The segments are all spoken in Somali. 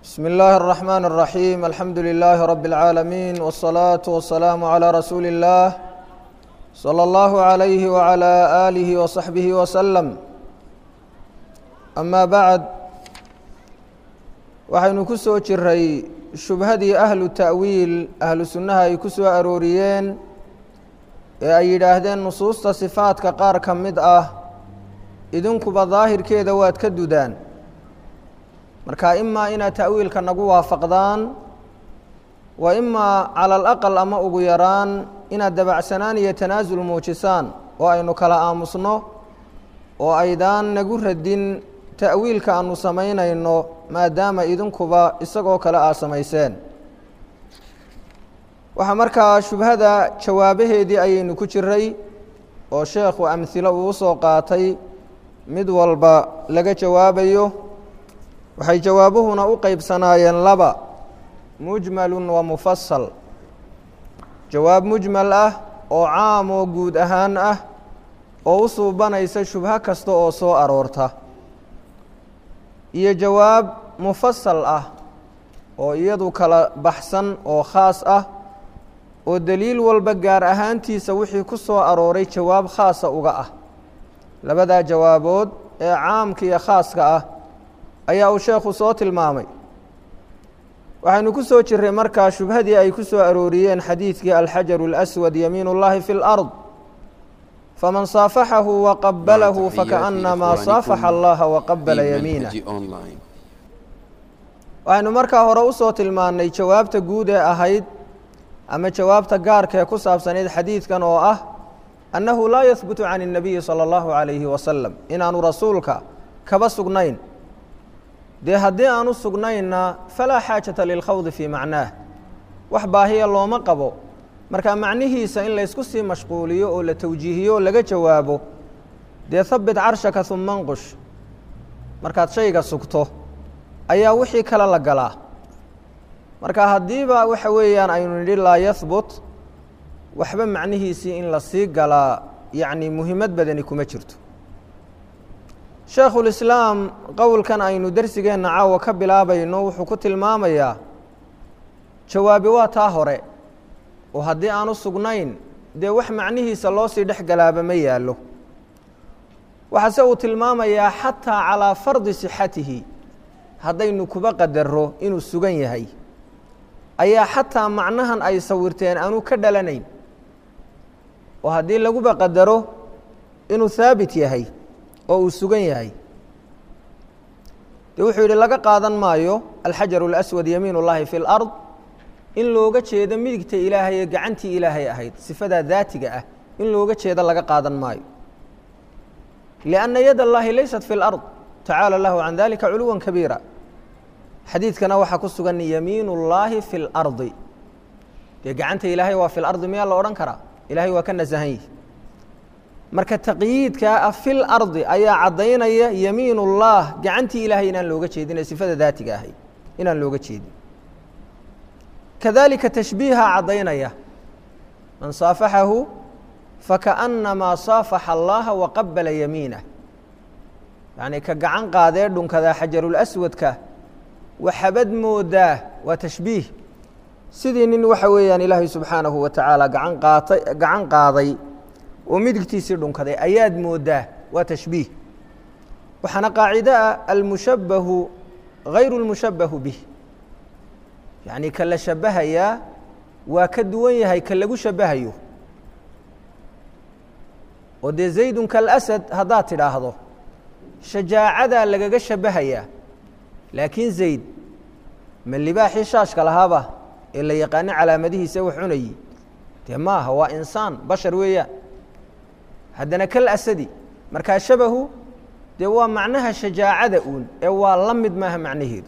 بسم الله الرحمن الرحيم الحمد لله رب العالمين والصلاة والسلام على رسول الله صلى الله عليه وعلى آله وصحبه وسلم أما بعد waxaynu ku soo jiray shubhadii ahlu ta'wiil ahlu sunnaha ay ku soo arooriyeen ee ay yidhaahdeen nusuusta sifaadka qaar ka mid ah idinkuba daahirkeeda waad ka dudaan marka imaa inaad ta'wiilka nagu waafaqdaan wa imaa cala alaqal ama ugu yaraan inaad dabacsanaan iyo tanaasul muujisaan oo aynu kala aamusno oo aydaan nagu radin ta'wiilka aanu samaynayno maadaama idinkuba isagoo kale aad samayseen waxaa markaa shubhada jawaabaheedii ayaynu ku jiray oo sheekhu amhilo uu usoo qaatay mid walba laga jawaabayo waxay jawaabuhuna u qeybsanaayeen laba mujmalun wa mufasal jawaab mujmal ah oo caam oo guud ahaan ah oo u suubanaysa shubho kasta oo soo aroorta iyo jawaab mufasal ah oo iyadu kala baxsan oo khaas ah oo deliil walba gaar ahaantiisa wixii ku soo arooray jawaab khaasa uga ah labadaa jawaabood ee caamka iyo khaaska ah ayaa uu sheekhu soo tilmaamay waxaynu ku soo jiray markaa shubhadii ay ku soo arooriyeen xadiidkii alxajaru اlaswad yamiin اllahi fi اlard faman saafaxahu waqabalahu fakaأnamaa saafaxa allaha waqabala yamiinah waxaynu markaa hore usoo tilmaannay jawaabta guud ee ahayd ama jawaabta gaarka ee ku saabsanayd xadiidkan oo ah annahu laa yahbutu can الnabiyi salى اllahu عalayhi wasalam inaanu rasuulka kaba sugnayn dee haddii aanu sugnaynna falaa xaajata lilkhawdi fii macnaah wax baahiya looma qabo marka macnihiisa in laysku sii mashquuliyo oo la tawjiihiyo oo laga jawaabo dee habit carshaka uma nqush markaad shayga sugto ayaa wixii kale la galaa marka haddiiba waxa weeyaan aynu nidhi laa yahbut waxba macnihiisii in la sii galaa yacni muhiimad badani kuma jirto sheekhulislaam qowlkan aynu dersigeenna caawa ka bilaabayno wuxuu ku tilmaamayaa jawaabi waa taa hore oo haddii aanu sugnayn dee wax macnihiisa loo sii dhex galaaba ma yaallo waxaase uu tilmaamayaa xataa calaa fardi sixatihi haddaynu kuba qadaro inuu sugan yahay ayaa xataa macnahan ay sawirteen aanu ka dhalanayn oo haddii laguba qadaro inuu haabit yahay oo uu sugan yahay de wuxuu yidhi laga qaadan maayo alxajaru اlaswad yamiin اllahi fi اlard in looga jeedo midigta ilaahay ee gacantii ilaahay ahayd sifadaa daatiga ah in looga jeedo laga qaadan maayo lianna yad اllahi laysat fi اlard tacaala lahu can dalika culuwa kabiira xadiidkana waxaa ku sugan yamiin اllahi fi اlardi dee gacanta ilaahay waa fi lardi miyaa la odhan karaa ilahay waa ka nasahan yihi marka taqyiidkaa ah fi lardi ayaa caddaynaya yamiin ullah gacantii ilaahay inaan looga jeedin ee sifada daatiga ahayd inaan looga jeedin kadalika tashbiiha caddaynaya man saafaxahu fakaأnamaa saafaxa allaha waqabala yamiinah yacni ka gacan qaadee dhunkadaa xajarulaswadka waxabad moodaa waa tashbiih sidii nin waxa weeyaan ilaahay subxaanahu wa tacaala gaan qaatay gacan qaaday oo midigtiisii dhunkaday ayaad moodaa waa tashbiih waxaana qaacido ah almushabbahu hayru اlmushabbahu bih yacni ka la shabahayaa waa ka duwan yahay ka lagu shabahayo oo dee zaydun kalasad haddaad tidhaahdo shajaacadaa lagaga shabahayaa laakiin zayd ma libaaxii shaashka lahaaba ee la yaqaano calaamadihiisa wax cunayi dee ma aha waa insaan bashar weeyaan haddana kal asadi markaa shabahu dee waa macnaha shajaacada uun ee waa la mid maaha macnaheedu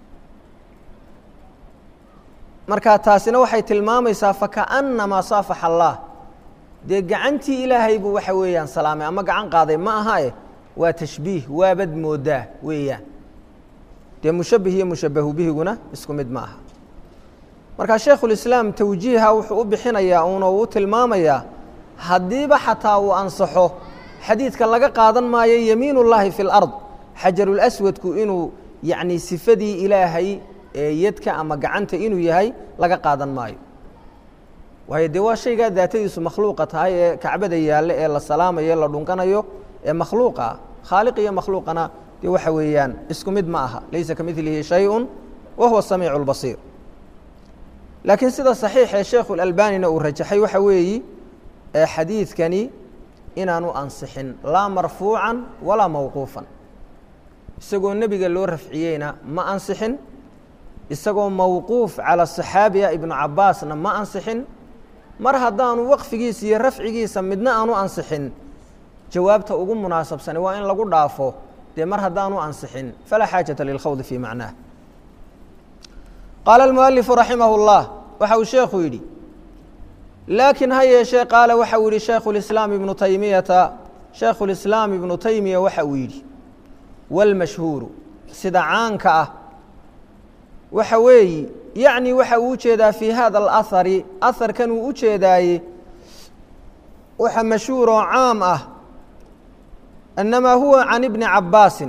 marka taasina waxay tilmaamaysaa fakaأnamaa saafaxa allah dee gacantii ilaahay buu waxa weeyaan salaamay ama gacan qaaday ma aha eh waa tashbiih waabad moodaa weeyaan dee mushabih iyo mushabahu bihiguna isku mid ma aha marka shaekhulislaam tawjiiha wuxuu u bixinayaa uuna uu tilmaamayaa haddiiba xataa uu ansaxo xadiidka laga qaadan maayo yamiin ullaahi fi اlard xajarulaswadku inuu yacni sifadii ilaahay ee yadka ama gacanta inuu yahay laga qaadan maayo waayo dee waa shaygaa daatadiisu makhluuqa tahay ee kacbada yaalle ee la salaamayo e la dhunkanayo ee makhluuqa ah khaaliq iyo makhluuqana dee waxa weeyaan isku mid ma aha laysa ka milihi shayun wa huwa samiicu اlbasiir laakiin sida saxiixee sheekhu اlalbanina uu rajaxay waxa weeyi xadiidkani inaanu ansixin laa marfuucan walaa mawquufan isagoo nebiga loo rafciyeyna ma ansixin isagoo mawquuf calى صaxaabiya ibnu cabaasna ma ansixin mar haddaanu waqfigiisa iyo rafcigiisa midna aanu ansixin jawaabta ugu munaasabsani waa in lagu dhaafo dee mar haddaanu ansixin falaa xaajaةa lilkhawdi fii macnaah qaala اlmualifu raximah اllah waxa uu sheekhu yidhi laakiin ha yeeshee qaala waxa uu yihi shaykhu اlislaam ibnu taymiyata shaykhu اlislaam ibnu taymiya waxa uu yidhi wاlmashhuuru sida caanka ah waxa weeyi yacni waxa uu ujeedaa fii hada alahari aharkan uu u jeedaaye waxa mashhuur oo caam ah annamaa huwa can ibni cabbaasin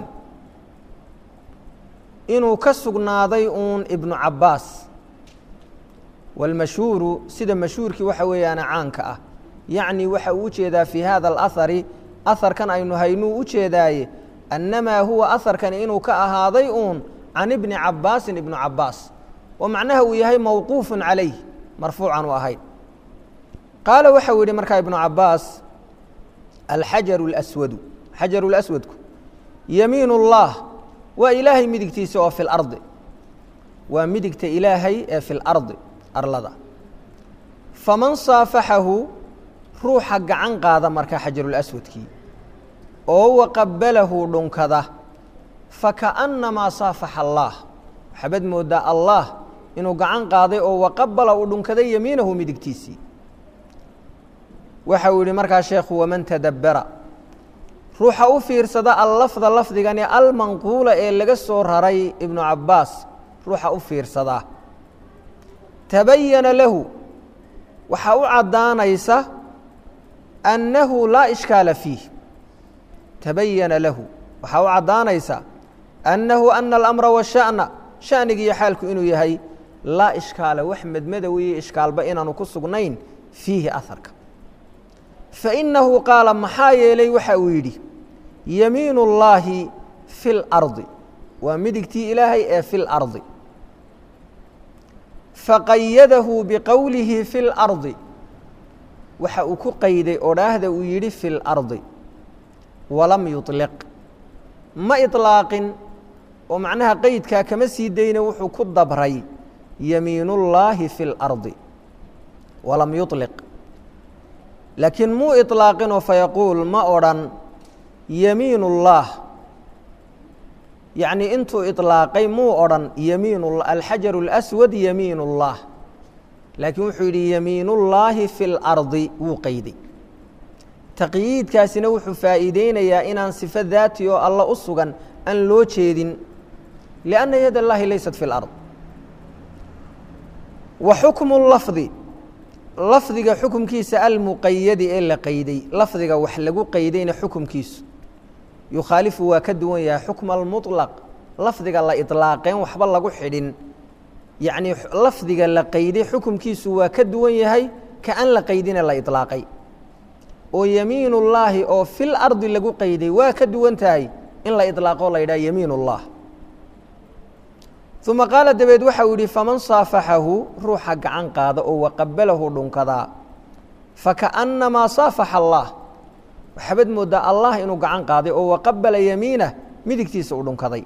inuu ka sugnaaday uun ibnu cabbaas wاlmashhuuru sida mashhuurkii waxa weeyaana caanka ah yacni waxa uu ujeedaa fii hada alahari aharkan aynu haynuu u jeedaaye annamaa huwa aharkani inuu ka ahaaday uun can ibni cabaasin ibnu cabaas oo macnaha uu yahay mawquufu calayh marfuucan u ahayd qaala waxau yihi markaa ibnu cabaas alxajaru اlaswadu xajaru laswadku yamiin اllah waa ilaahay midigtiisa oo fi lardi waa midigta ilaahay ee fi lardi arlada faman saafaxahu ruuxa gacan qaada markaa xajarulaswadkii oo waqabalahu dhunkada fakaأnnamaa saafaxa allah waxaabad moodaa allah inuu gacan qaaday oo waqabala uu dhunkaday yamiinahu midigtiisii waxa uu yihi markaa sheekhu waman tadabbara ruuxa u fiirsada allafda lafdigani almanquula ee laga soo raray ibnu cabbaas ruuxa u fiirsadaa tabayana lahu waxaa u caddaanaysa annahu laa ishkaala fiih tabayana lahu waxaa u caddaanaysa annahu ana alamra washa'na shanigiiyo xaalku inuu yahay laa ishkaala wax medmadow iyo ishkaalba inaanu ku sugnayn fiihi aharka fainahu qaala maxaa yeelay waxa uu yidhi yamiin اllaahi fi اlardi waa midigtii ilaahay ee fi اlardi faqayadahu biqowlihi fi اlardi waxa uu ku qayday odhaahda uu yidhi fi اlardi walam yuطliq ma iطlaaqin oo macnaha qeydkaa kama sii dayna wuxuu ku dabray yamiin اllaahi fi اlardi walam yuطliq laakiin muu iطlaaqinoo fayaquul ma odhan yamiin اllah yacni intuu iطlaaqay muu odhan yamiin alxajaru اlaswad yamiin اllah laakiin wuxuu yidhi yamiin اllaahi fi اlardi wuu qeyday taqyiidkaasina wuxuu faa'iideynayaa inaan sifo daati oo alla u sugan aan loo jeedin lianna yad اllahi laysat fi اlard wa xukmu lafdi lafdiga xukumkiisa almuqayadi ee la qeyday lafdiga wax lagu qeydayna xukumkiisu yukhaalifu waa ka duwan yahay xukma almuطlaq lafdiga la iطlaaqeen waxba lagu xidhin yacnii lafdiga la qeyday xukumkiisu waa ka duwan yahay ka an la qeydine la iطlaaqay oo yamiin اllaahi oo fil ardi lagu qeyday waa ka duwan tahay in la iطlaaqo la yidhaha yamiin اllah uma qaala dabeed waxa uu yihi faman saafaxahu ruuxa gacan qaada oo waqabalahu dhunkadaa fakaأnnamaa saafaxa allah waxaabad moodaa allah inuu gacan qaaday oo waqabala yamiinah midigtiisa uu dhunkaday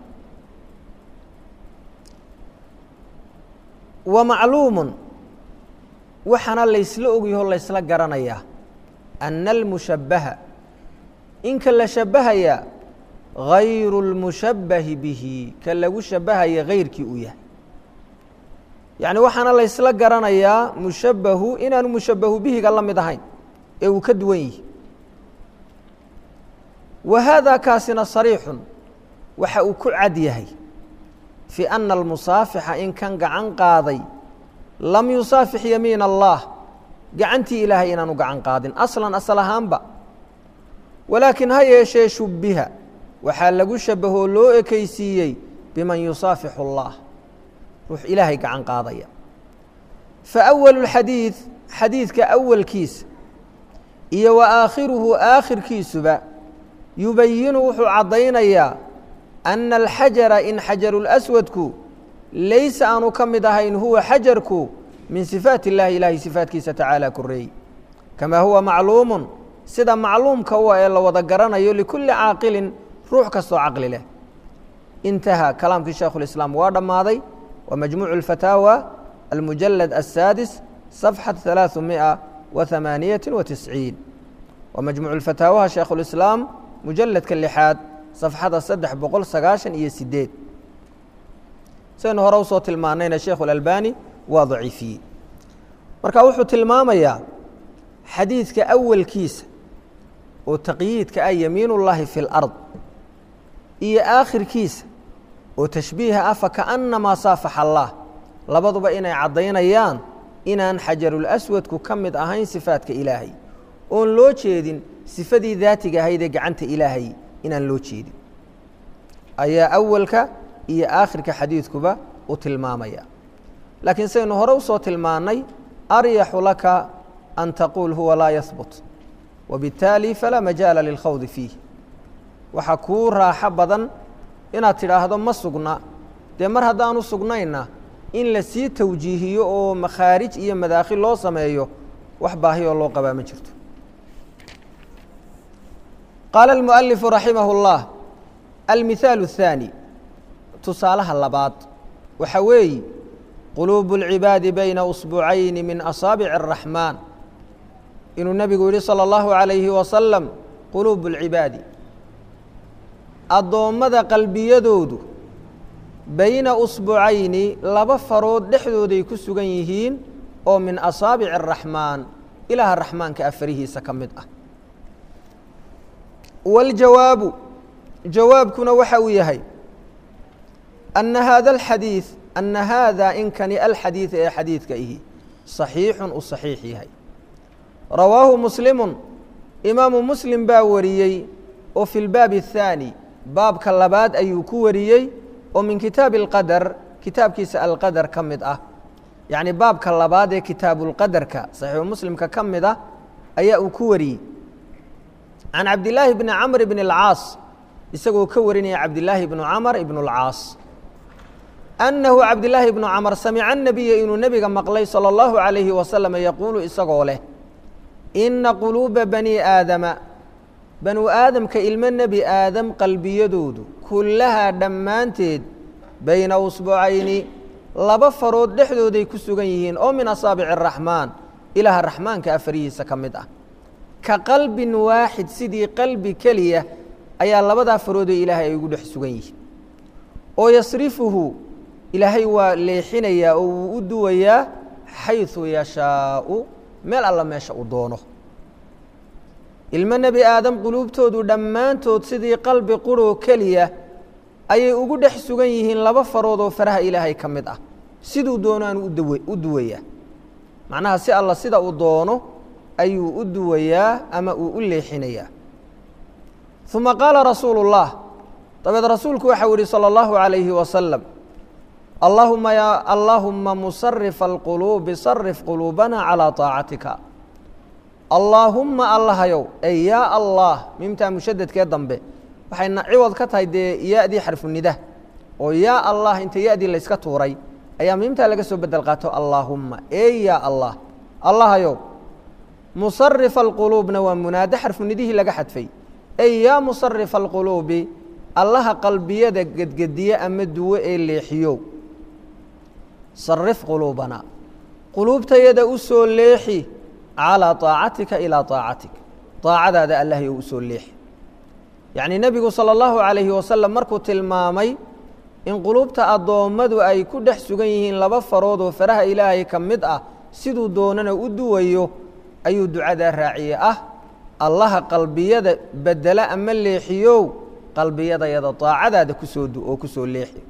wa macluumu waxaana laysla ogyaho laysla garanayaa ana almushabbaha inka la shabbahaya غayru اlmushabbahi bihi ka lagu shabbahaya gayrkii uu yahay yacni waxaana laysla garanayaa mushabbahu inaanu mushabbahu bihiga la mid ahayn ee uu ka duwan yihi wa haada kaasina sariixun waxa uu ku cad yahay fii ana almusaafixa in kan gacan qaaday lam yusaafix yamiin allah gacantii ilaahay inaanu gacan qaadin aslan asal ahaanba walaakin ha yeeshee shubbiha waxaa lagu shabbahoo loo ekaysiiyey biman yusaafixu اllah ruux ilaahay gacan qaadaya fa awalu lxadiid xadiidka awalkiisa iyo wa aakhiruhu aakhirkiisuba yubayinu wuxuu caddaynayaa ana alxajara in xajarulaswadku laysa aanu ka mid ahayn huwa xajarku min sifaat illahi ilaahay sifaatkiisa tacaala koreey kamaa huwa macluumun sida macluumka u ee la wada garanayo likulli caaqilin ruux kastoo caqli leh intaha kalaamkii shaekhulislaam waa dhammaaday wa majmuucu alfataawa almujalad aلsaadis صafxat ثalaaثu miئa wa ثamaaniyaةi wa tisciin wa majmuucu lfataawaha shaekhulislaam mujaladka lixaad safxada saddex boqol sagaashan iyo sideed saynu hore usoo tilmaanayna sheekhu اlalbani waa daciifiyey marka wuxuu tilmaamayaa xadiidka awalkiisa oo taqyiidka ah yamiin اllahi fi اlأrض iyo aakhirkiisa oo tashbiiha ah fakaأnamaa saafaxa allah labaduba inay caddaynayaan inaan xajarulaswadku ka mid ahayn sifaadka ilaahay oon loo jeedin sifadii daatiga ahayd ee gacanta ilaahay inaan loo jeedin ayaa awalka iyo aakhirka xadiidkuba u tilmaamaya laakiin saynu hore usoo tilmaannay aryaxu laka an taquul huwa laa yahbut wabiاtaali falaa majaala lilkhawdi fiih waxaa kuu raaxo badan inaad tidhaahdo ma sugna dee mar haddaanu sugnayna in la sii tawjiihiyo oo makhaarij iyo madaakhil loo sameeyo wax baahiyoo loo qabaa ma jirto qaala almualifu raximah اllah almihaalu الthaani tusaalaha labaad waxa weeye quluubu اlcibaadi bayna usbucayni min asaabici الraxmaan inuu nebigu yihi salى اllahu عalayhi wasalam quluubu اlcibaadi addoommada qalbiyadoodu bayna usbucayni laba farood dhexdooday ku sugan yihiin oo min asaabici araxmaan ilaaha raxmaanka afarihiisa ka mid ah waاljawaabu jawaabkuna waxa uu yahay ana haada alxadiid ana haada inkani alxadiid ee xadiidka ihi صaxiixun u صaxiix yahay rawaahu muslimu imaamu muslim baa wariyey oo fi lbaabi الthaani baabka labaad ayuu ku wariyey oo min kitaabi اlqadar kitaabkiisa alqadar ka mid ah yacni baabka labaad ee kitaabuulqadarka saxiixu muslimka ka mid ah ayaa uu ku wariyey can cabdillaahi bni camr bn اlcaas isagoo ka warinaya cabdillaahi bnu camr ibn اlcaas annahu cabdillaahi bnu camr samica nabiya inuu nebiga maqlay salى اllahu عalayhi wasalam yaquulu isagoo leh ina quluuba bani aadama banu aadamka ilmo nebi aadam qalbiyadoodu kullahaa dhammaanteed bayna usbucayni laba farood dhexdooday ku sugan yihiin oo min asaabici araxmaan ilaaha raxmaanka afarihiisa ka mid ah ka qalbin waaxid sidii qalbi keliya ayaa labadaa faroodee ilaahay ay ugu dhex sugan yihiin oo yasrifuhu ilaahay waa leexinayaa oo wuu u duwayaa xayثu yashaau meel alla meesha uu doono ilmo nebi aadam quluubtoodu dhammaantood sidii qalbi quroo keliya ayay ugu dhex sugan yihiin laba farood oo faraha ilaahay ka mid ah siduu doonaanu udaw u duwayaa macnaha si alla sida uu doono ayuu u duwayaa ama uu u leexinayaa uma qaala rasuulu اllah dabeed rasuulku waxau yihi salى اllahu عalayhi wasalam allahuma ya allaahuma musarifa alquluubi sarif quluubana calىa طaacatika allaahumma allahayow ey yaa allah miimtaa mushadadkee dambe waxayna ciwad ka tahay dee ya-dii xarfunida oo yaa allah inta ya-dii layska tuuray ayaa miimtaa laga soo bedel qaato allaahumma ey yaa allah allahayow musarifa alquluubna waa munaado xarfunidihii laga xadfay ey yaa musarifa alquluubi allaha qalbiyada gedgediye ama duwo ee leexiyow sarif quluubana quluubtayada u soo leexi calىa طaacatika ilىa طaacatik طaacadaada allahyo u soo leexi yacnii nebigu salى اllahu عalayhi wasalam markuu tilmaamay in quluubta addoommadu ay ku dhex sugan yihiin laba farood oo faraha ilaahay ka mid ah siduu doonana u duwayo ayuu ducadaa raaciyey ah allaha qalbiyada bedela ama leexiyow qalbiyadayada طaacadaada kusoo du oo kusoo leexi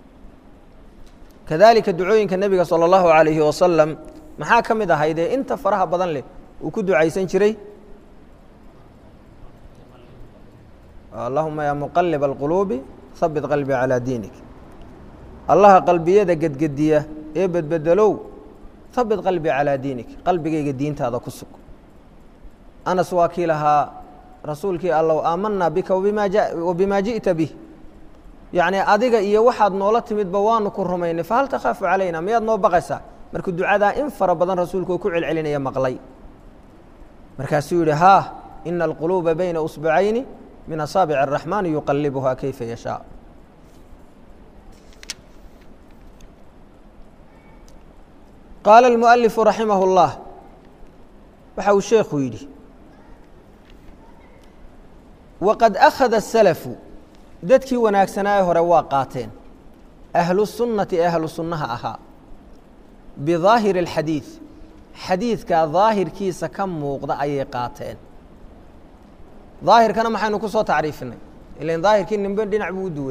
kadalika ducooyinka nebiga salى اllahu عalayhi wasalam maxaa ka mid ahaydee inta faraha badan leh uu ku ducaysan jiray allahuma ya muqalib alquluubi habit qalbi calىa diinik allaha qalbiyada gedgediya ee bedbedelow habit qalbii calaa diinik qalbigayga diintaada ku sug anas waa kii lahaa rasuulkii allow aamanaa bika wabimaa ji'ta bih yacnii adiga iyo waxaad noola timidba waanu ku rumaynay fahal takhaafu calayna miyaad noo baqaysaa markuu ducadaa in fara badan rasuulku uu ku celcelinaya maqlay markaasuu yidhi haa ina alquluuba bayna usbacayni min asaabic araxmaani yuqalibuhaa kayfa yashaa qaala almualifu raximah اllah waxa uu sheekhu yidhi waqad akhada asalafu dadkii wanaagsanaaye hore waa qaateen ahlu sunnati ee ahlu sunnaha ahaa bidaahiri اlxadiid xadiidka daahirkiisa ka muuqda ayay qaateen daahirkana maxaynu ku soo tacriifinay ilan daahirkii nimbe dhinac buu u duwe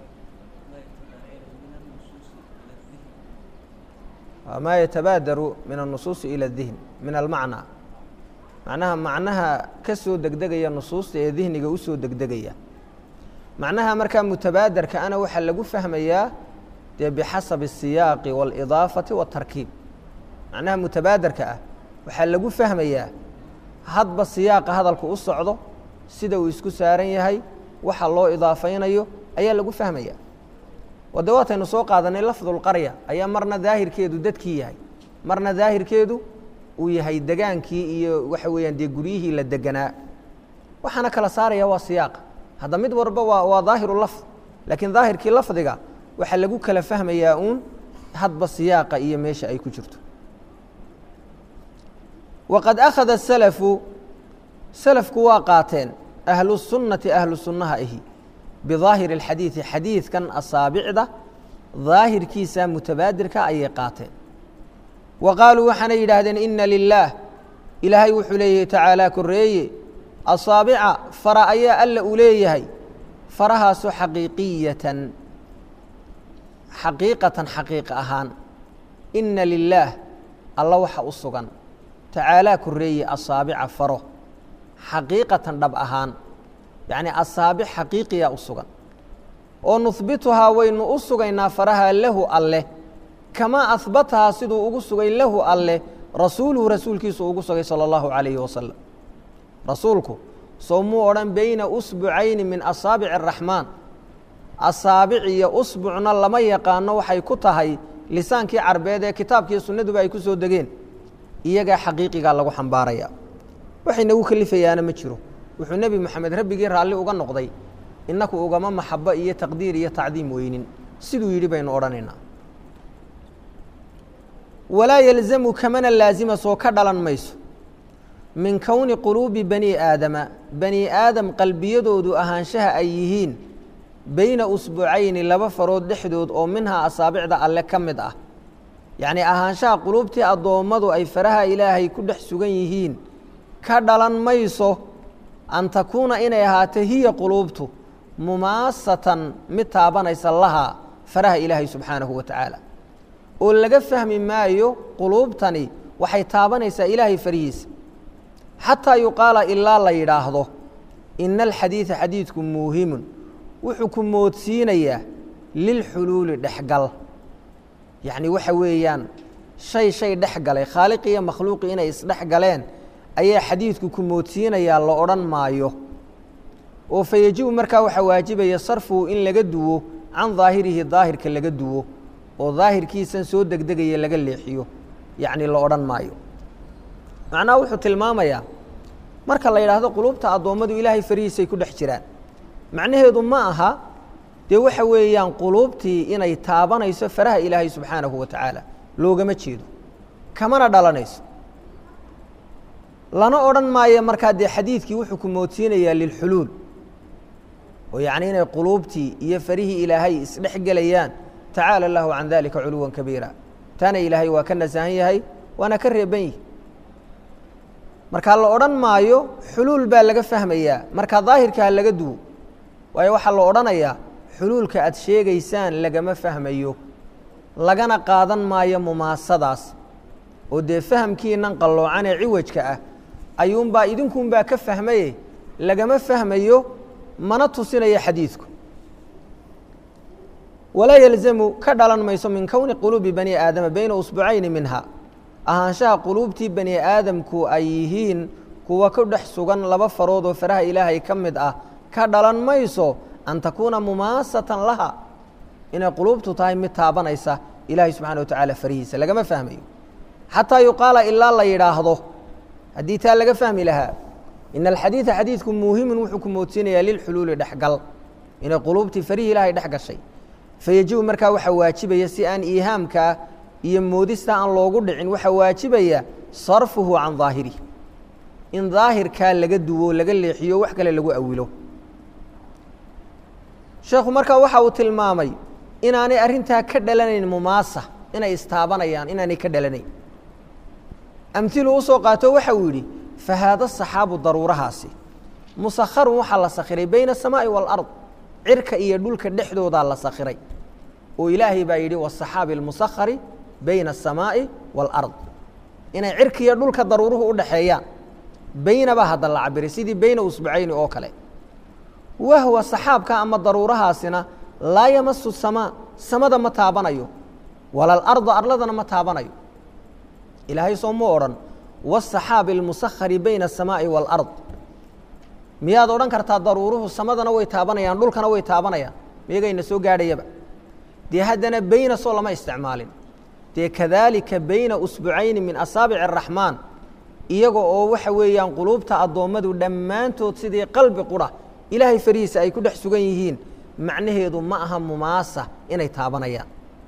maa yatabaadaru min الnusuusi ilى الdihn min almacnaa macnaha macnaha ka soo degdegaya nusuusta ee dihniga usoo degdegaya macnaha markaa mutabaadarka ana waxaa lagu fahmayaa dee bixasabi الsiyaaqi wاlidaafati wاtarkiib macnaha mutabaadarka ah waxaa lagu fahmayaa hadba siyaaqa hadalku u socdo sida uu isku saaran yahay waxa loo idaafaynayo ayaa lagu fahmaya oo de waataynu soo qaadanay lafdulqarya ayaa marna daahirkeedu dadkii yahay marna daahirkeedu uu yahay degaankii iyo waxa weeyaan dee guryihii la deganaa waxaana kala saaraya waa siyaaqa hadda mid walba waa waa daahiru lafd laakiin daahirkii lafdiga waxaa lagu kala fahmayaa uun hadba siyaaqa iyo meesha ay ku jirto waqad akhada salafu salafku waa qaateen ahlu sunnati ahlu sunnaha ahi bidaahiri اlxadiidi xadiidkan asaabicda daahirkiisa mutabaadirka ayay qaateen wa qaaluu waxaanay yidhaahdeen ina lilaah ilaahay wuxuu leeyahay tacaalaa koreeye asaabica fara ayaa alla uu leeyahay farahaasoo xaqiiqiyatan xaqiiqatan xaqiiqa ahaan ina lilaah alla waxa u sugan tacaalaa koreeye asaabica faro xaqiiqatan dhab ahaan yacnii asaabic xaqiiqiya u sugan oo nuhbituhaa waynu u sugaynaa faraha lahu alleh kamaa ahbatahaa siduu ugu sugay lahu alleh rasuuluhu rasuulkiisu ugu sugay sala allahu calayhi wasalam rasuulku soo muu odhan beyna usbucayni min asaabici araxmaan asaabic iyo usbucna lama yaqaano waxay ku tahay lisaankii carbeed ee kitaabkiiyo sunnaduba ay ku soo degeen iyagaa xaqiiqigaa lagu xambaaraya waxay nagu kelifayaana ma jiro wuxuu nebi moxamed rabbigii raalli uga noqday innaku ugama maxabo iyo taqdiir iyo tacdiim weynin siduu yidhi baynu odhanaynaa walaa yalzamu kamana laasima soo ka dhalan mayso min kowni quluubi bani aadama bani aadam qalbiyadoodu ahaanshaha ay yihiin beyna usbucayni laba farood dhexdood oo minhaa asaabicda alle ka mid ah yacnii ahaanshaha quluubtii addoommadu ay faraha ilaahay ku dhex sugan yihiin ka dhalan mayso an takuuna inay ahaato hiya quluubtu mumaasatan mid taabanaysa lahaa faraha ilaahay subxaanahu wa tacaala oo laga fahmi maayo quluubtani waxay taabanaysaa ilaahay farihiisa xataa yuqaala ilaa la yidhaahdo ina alxadiida xadiidku muuhimun wuxuu ku moodsiinayaa lilxuluuli dhexgal yacni waxa weeyaan shay shay dhex galay khaaliqi iyo makhluuqi inay isdhex galeen ayaa xadiidku ku moodsiinayaa la odhan maayo oo fa yejibu markaa waxaa waajibaya sarfuhu in laga duwo can daahirihi daahirka laga duwo oo daahirkiisan soo degdegaya laga leexiyo yacni la odhan maayo macnaha wuxuu tilmaamayaa marka la yidhaahdo quluubta addoommadu ilaahay farihiisay ku dhex jiraan macnaheedu ma aha dee waxa weeyaan quluubtii inay taabanayso faraha ilaahay subxaanahu wa tacaala loogama jeedo kamana dhalanayso lana odhan maayo markaa dee xadiidkii wuxuu ku moodsiinayaa lilxuluul oo yacni inay quluubtii iyo farihii ilaahay isdhex gelayaan tacaala allahu can dalika culuwan kabiira taana ilaahay waa ka nasahan yahay waana ka reeban yihi markaa la odhan maayo xuluul baa laga fahmayaa markaa daahirka ha laga duwo waayo waxaa la odhanayaa xuluulka aad sheegaysaan lagama fahmayo lagana qaadan maayo mumaasadaas oo dee fahamkiinan qalloocan ee ciwajka ah ayuunbaa idinkunbaa ka fahmaye lagama fahmayo mana tusinaya xadiidku walaa yalzamu ka dhalan mayso min kowni quluubi bani aadama beyna usbucayni minha ahaanshaha quluubtii bani aadamku ay yihiin kuwa ku dhex sugan laba farood oo faraha ilaahay ka mid ah ka dhalan mayso an takuuna mumaasatan laha inay quluubtu tahay mid taabanaysa ilaahay subxana wa tacaala farihiisa lagama fahmayo xataa yuqaala ilaa la yidhaahdo haddii taa laga fahmi lahaa ina alxadiida xadiidku muuhimun wuxuu ku moodsiinayaa lilxuluuli dhexgal inay quluubtii farihii ilaahay dhex gashay fayajibu markaa waxaa waajibaya si aan iihaamkaa iyo moodista aan loogu dhicin waxaa waajibaya sarfuhu can daahirih in daahirkaa laga duwo laga leexiyo wax kale lagu awilo sheekhu markaa waxa uu tilmaamay inaanay arrintaa ka dhalanayn mumaasa inay istaabanayaan inaanay ka dhalanayn amhilu usoo qaato waxa uu yidhi fa haada saxaabu daruurahaasi musakharun waxaa la sakhiray bayna asamaa'i waalard cirka iyo dhulka dhexdoodaa la sakhiray oo ilaahay baa yidhi wasaxaabi almusakhari bayna asamaa'i waalard inay cirka iyo dhulka daruuruhu u dhaxeeyaan bayna baa hadda la cabiray sidii bayna usbucayni oo kale wahwa saxaabka ama daruurahaasina laa yamasu samaa samada ma taabanayo wala alarda arladana ma taabanayo ilaahay soo mu odhan wasaxaabi almusakhari bayna asamaa'i waalard miyaad odhan kartaa daruuruhu samadana way taabanayaan dhulkana way taabanayaan miyagayna soo gaadhayaba dee haddana bayna soo lama isticmaalin dee kadaalika bayna usbucayni min asaabici araxmaan iyaga oo waxa weeyaan quluubta addoommadu dhammaantood sidii qalbi qura ilaahay farihiisa ay ku dhex sugan yihiin macnaheedu ma aha mumaasa inay taabanayaan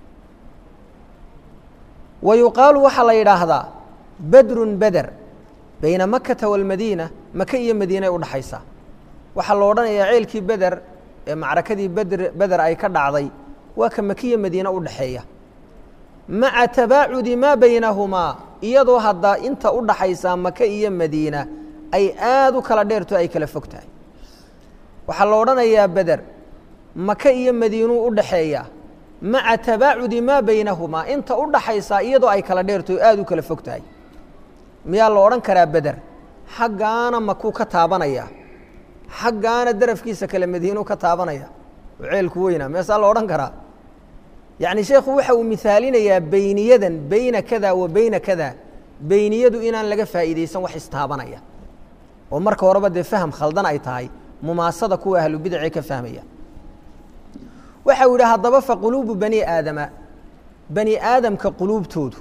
wa yuqaalu waxaa la yidhaahdaa badrun beder bayna makata waalmadiina maka iyo madiinay udhaxaysaa waxaa la odhanayaa ceelkii beder ee macrakadii bedr beder ay ka dhacday waa ka makiya madiine u dhaxeeya maca tabaacudi maa baynahumaa iyadoo hadda inta u dhaxaysaa maka iyo madiina ay aad u kala dheerto ay kala fog tahay waxaa la odhanayaa beder maka iyo madiinuu u dhaxeeyaa maca tabaacudi maa baynahumaa inta u dhaxaysaa iyadoo ay kala dheerto aad u kala fog tahay miyaa la odhan karaa beder xaggaana makuu ka taabanaya xaggaana darafkiisa kale madiinuu ka taabanaya oo ceelku weynaa meesaa la odhan karaa yacni sheekhu waxa uu mihaalinayaa beyniyadan beyna kada wa beyna kada beyniyadu inaan laga faa'iidaysan wax istaabanaya oo marka horeba dee faham khaldan ay tahay mumaasada kuwa ahlubidacee ka fahmaya waxa uu yidhi haddaba fa quluubu bani aadama bani aadamka quluubtoodu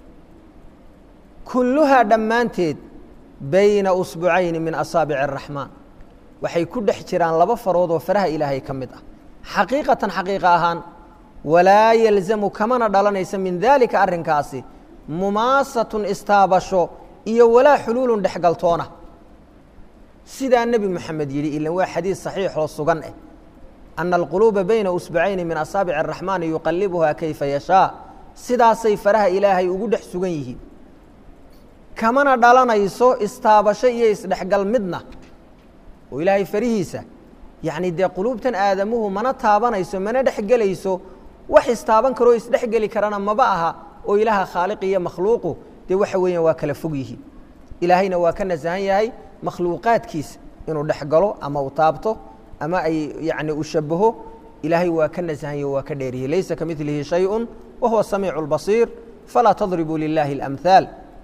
kulluhaa dhammaanteed bayna usbucayni min asaabici araxmaan waxay ku dhex jiraan laba farood oo faraha ilaahay ka mid ah xaqiiqatan xaqiiqa ahaan walaa yalzamu kamana dhalanaysa min daalika arrinkaasi mumaasatun istaabasho iyo walaa xuluulun dhexgaltoona sidaa nebi moxamed yidhi ilan waa xadiis saxiixoo sugan eh ana alquluuba bayna usbacayni min asaabici araxmaani yuqalibuhaa kayfa yashaa sidaasay faraha ilaahay ugu dhex sugan yihiin kamana dhalanayso istaabasho iyo isdhexgal midna oo ilaahay farihiisa yacni dee quluubtan aadamuhu mana taabanayso mana dhexgelayso wax istaaban karoo isdhexgeli karana maba aha oo ilaaha khaaliq iyo makhluuqu dee waxa weeyaan waa kala fog yihiin ilaahayna waa ka nasahan yahay makhluuqaadkiisa inuu dhexgalo ama u taabto ama ay yacni u shabaho ilaahay waa ka nasahan yaho waa ka dheeriyey laysa ka milihi shayءu wa huwa samiicu اlbasiir falaa tadribuu lilahi اlamhaal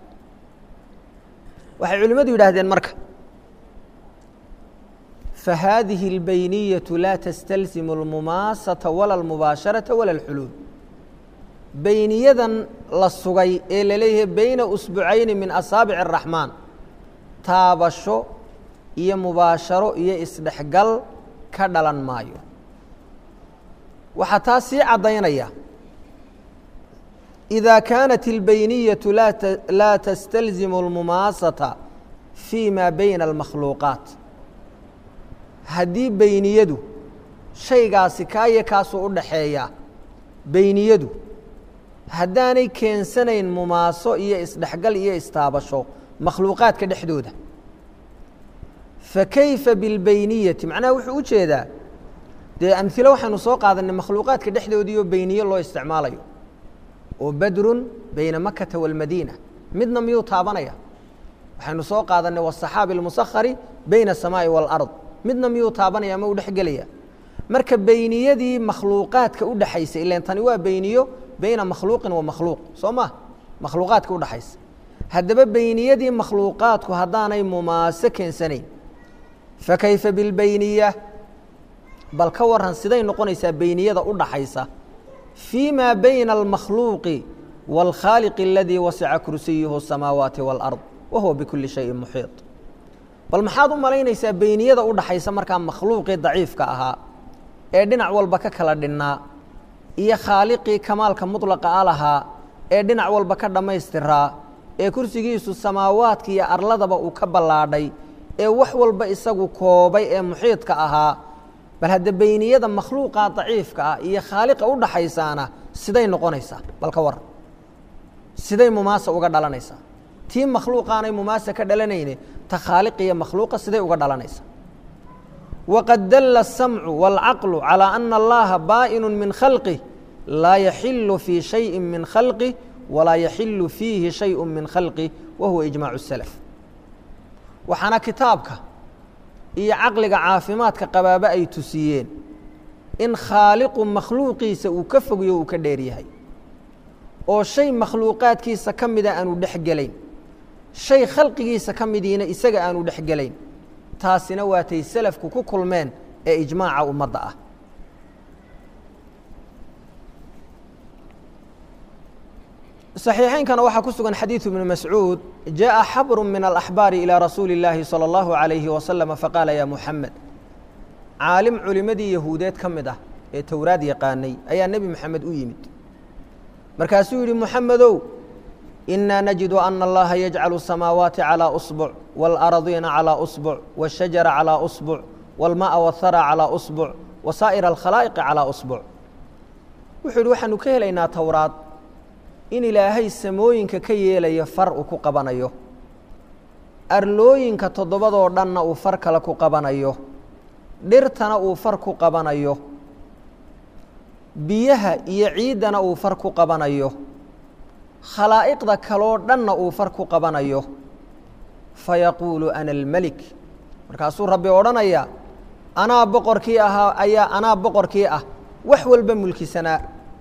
waxay culimmadu yidhaahdeen marka فhadiه الbayniyaة laa تstalزim الmumaasaةa wala الmubaasharaةa wala الxuluul beyniyadan la sugay ee laleeyahay bayna usbucayni min asaabic الraxmaan taabasho iyo mubaasharo iyo isdhexgal ka dhalan maayo waxaa taa sii caddaynaya إida kaanat الbayniyaة laa تstalزim الmumaasaةa fي ma bayna الmakhluuqaaت haddii beyniyadu shaygaasi kaayo kaasuu u dhaxeeyaa beyniyadu haddaanay keensanayn mumaaso iyo isdhexgal iyo istaabasho makhluuqaadka dhexdooda fa kayfa bilbeyniyati macnaha wuxuu u jeedaa dee amhilo waxaynu soo qaadanay makhluuqaadka dhexdoodiioo beyniye loo isticmaalayo oo badrun bayna makata waalmadiina midna miyuu taabanaya waxaynu soo qaadanay wasaxaabi almusakhari bayna asamaa'i waalard midna miyuu taabanaya ma u dhexgelaya marka beyniyadii makhluuqaadka u dhexaysa ilan tani waa beyniyo beyna makhluuqin wa makhluuq soo ma makhluuqaadka udhexaysa haddaba beyniyadii makhluuqaadku haddaanay mumaase keensanayn fakayfa bilbeyniya bal ka waran siday noqonaysaa beyniyada u dhaxaysa fii maa bayna almakhluuqi wاlkhaaliqi aladii wasica kursiyuhu الsamaawaati wاlard wa huwa bikuli shayin muxiiط bal maxaad u malaynaysaa beyniyada u dhaxaysa markaa makhluuqii daciifka ahaa ee dhinac walba ka kala dhinnaa iyo khaaliqii kamaalka mudlaqa a lahaa ee dhinac walba ka dhammaystiraa ee kursigiisu samaawaadka iyo arladaba uu ka ballaadhay ee wax walba isagu koobay ee muxiidka ahaa bal hadda beyniyada makhluuqa daciifka ah iyo khaaliqa u dhaxaysaana siday noqonaysaa bal ka war siday mumaasa uga dhalanaysaa tii makhluuqaanay mumaasa ka dhalanayne ta khaaliqiyo makhluuqa siday uga dhalanaysaa waqad dalla الsamcu wاlcaqlu calىa ana allaha baa'inu min khalqih laa yaxilu fii shayi min khalqih walaa yaxilu fiihi shayu min khalqih wa huwa ijmaacu الsalaf waxaana kitaabka iyo caqliga caafimaadka qabaaba ay tusiyeen in khaaliqu makhluuqiisa uu ka fogyo uu ka dheer yahay oo shay makhluuqaadkiisa ka mida aanu dhex gelayn shay khalqigiisa ka midiina isaga aanu dhex gelayn taasina waatay salafku ku kulmeen ee ijmaaca ummadda ah صaxiixaynkana waxaa ku sugan xadiiثu ibnu mascuud jaءa xabru min alaxbaari ilىa rasuuli اllaahi salى اllahu عalayhi wasalama faqaala ya muxamed caalim culimadii yahuudeed ka mid ah ee towraad yaqaanay ayaa nebi moxamed u yimid markaasuu yidhi muxamedow inaa najidu ana allaha yajcalu الsamaawaati calىa usbuc wاlaradiina calىa usbuc wالshajara calىa usbuc wاlma'a wاthara calىa usbuc wasaa'ir alkhalaa'iqi calىa usbuc wuxuu yidhi waxaanu ka helaynaa towraad in ilaahay samooyinka ka yeelayo far uu ku qabanayo arlooyinka toddobadoo dhanna uu far kale ku qabanayo dhirtana uu far ku qabanayo biyaha iyo ciiddana uu far ku qabanayo khalaa'iqda kaloo dhanna uu far ku qabanayo fayaquulu ana almelik markaasuu rabbi odhanaya anaa boqorkii ahaa ayaa anaa boqorkii ah wax walba mulkisanaa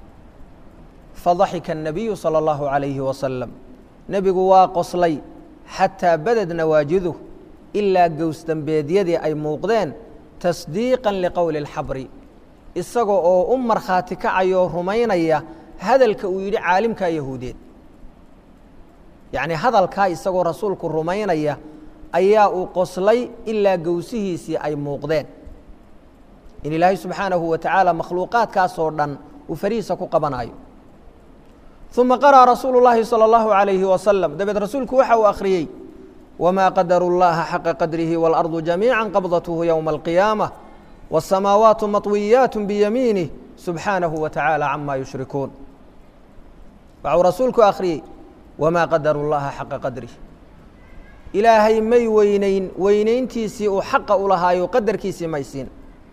fadaxika الnabiyu salى اllahu عalayhi wasalam nebigu waa qoslay xataa badad nawaajiduh ilaa gowsdambeedyadii ay muuqdeen tasdiiqan liqowli اlxabri isaga oo u markhaati kacayoo rumaynaya hadalka uu yidhi caalimkaa yahuudeed yacnii hadalkaa isagoo rasuulku rumaynaya ayaa uu qoslay ilaa gowsihiisii ay muuqdeen in ilaahay subxaanahu wa tacaala makhluuqaadkaasoo dhan uu farihiisa ku qabanayo uma qarأa rasuulu اllaahi salى اllahu عalayhi wasalam dabeed rasuulku waxa uu akhriyey wmaa qadaru اllaha xaqa qadrihi wاlarضu jamiica qabdathu ywma اlqiyaamة wالsamaawaatu maطwiyaat biyamiinih subxaanahu wa tacaala cama yushrikuun waxau rasuulku akhriyey wmaa qadaru اllaha xaqa qadrih ilaahay may weyneyn weyneyntiisii uu xaqa u lahaayo qadarkiisii may siin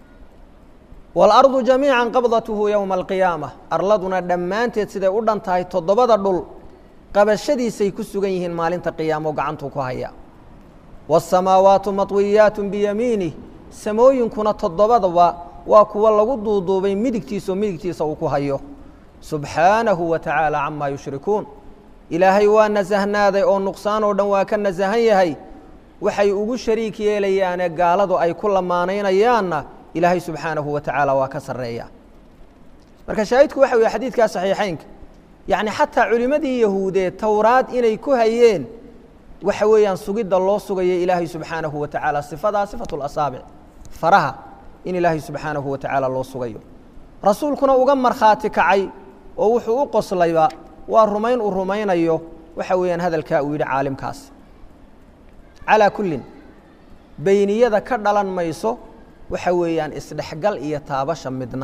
wاlarضu jamiica qabdathu ywma alqiyaama arladuna dhammaanteed siday u dhan tahay toddobada dhul qabashadiisay ku sugan yihiin maalinta qiyaamo gacantuu ku haya wالsamaawaatu maطwiyaat biyamiinih samooyinkuna toddobadaba waa kuwa lagu duuduubay midigtiisa oo midigtiisa uu ku hayo subxaanahu wa tacaala cama yushrikuun ilaahay waa nasahnaaday oo nuqsaan oo dhan waa ka nasahan yahay waxay ugu shariik yeelayaane gaaladu ay ku lamaanaynayaanna ilaahay subxaanahu wa tacaala waa ka sarreeya marka shaahidku waxa weye xadiidkaa saxiixeynka yacni xataa culimmadii yahuudeed towraad inay ku hayeen waxa weeyaan sugidda loo sugayo ilaahay subxaanahu wa tacaala sifadaa sifatu lasaabic faraha in ilaahay subxaanahu wa tacaala loo sugayo rasuulkuna uga markhaati kacay oo wuxuu u qoslayba waa rumayn uu rumaynayo waxa weeyaan hadalkaa uu yidhi caalimkaas calaa kullin beyniyada ka dhalan mayso waxa weeyaan isdhexgal iyo taabasha midna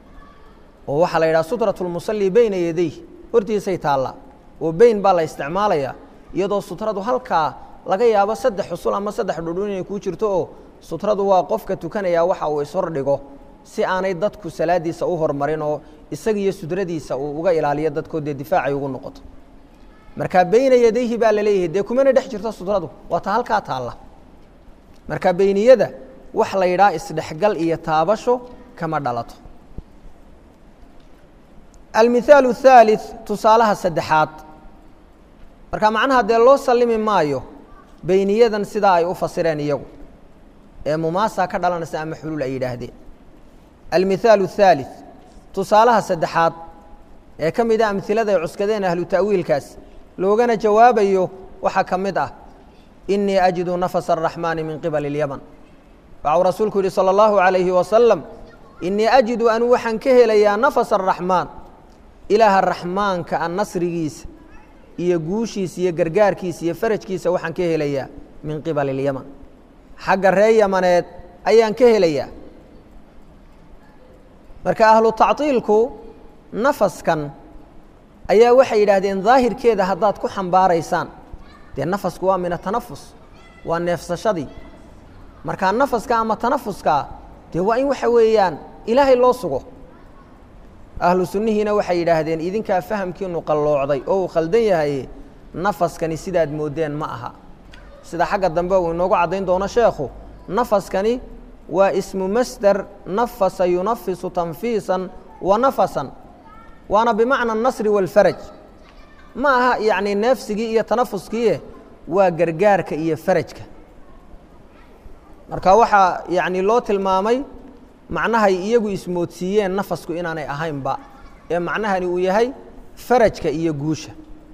oo waxaa la yidhaha sutraة اlmusalli beyna yadayh hortiisay taallaa oo beyn baa la isticmaalayaa iyadoo sutradu halkaa laga yaabo saddex xusul ama saddex dhudhun inay kuu jirto oo sutradu waa qofka tukanayaa waxa uu ishordhigo si aanay dadku salaadiisa u hormarin oo isaga iyo sudradiisa uu uga ilaaliyo dadkoo dee difaacay ugu noqoto marka beyna yadayhi baa la leeyahay dee kumana dhex jirto sutradu waa ta halkaa taalla marka beyniyada wax la yidhaha isdhexgal iyo taabasho kama dhalato almihaalu الثaalث tusaalaha saddexaad marka macnaha dee loo sallimi maayo beyniyadan sidaa ay u fasireen iyagu ee mumaasa ka dhalanaysa ama xuluul ay yidhaahdeen almihaalu الثaalث tusaalaha saddexaad ee ka mid a amhilada ay cuskadeen ahlu ta'wiilkaas loogana jawaabayo waxaa ka mid ah inii ajidu nafsa الraxmaani min qibali اlyaman waxau rasuulku yihi salى اllahu عalayhi wasalam inii ajidu anuu waxaan ka helayaa nafsa الraxmaan ilaaha raxmaanka a nasrigiisa iyo guushiisa iyo gargaarkiisa iyo farajkiisa waxaan ka helayaa min qibali اlyaman xagga ree yamaneed ayaan ka helayaa marka ahlu tacطiilku nafaskan ayaa waxay yidhaahdeen daahirkeeda haddaad ku xambaaraysaan dee nafasku waa min atanafus waa neefsashadii markaa nafaska ama tanafuskaa dee waa in waxa weeyaan ilaahay loo sugo ahlu sunnihiina waxay yidhaahdeen idinkaa fahamkiinu qalloocday oo uu khaldan yahay nafaskani sidaad moodeen ma aha sida xagga dambe uu inoogu caddayn doono sheekhu nafaskani waa ismu masder nafasa yunafisu tanfiisan wa nafasan waana bimacna anasri waalfaraj ma aha yacni neefsigii iyo tanafuskiie waa gargaarka iyo farajka marka waxaa yacni loo tilmaamay macnahay iyagu ismoodsiiyeen nafasku inaanay ahaynba ee macnahani uu yahay farajka iyo guusha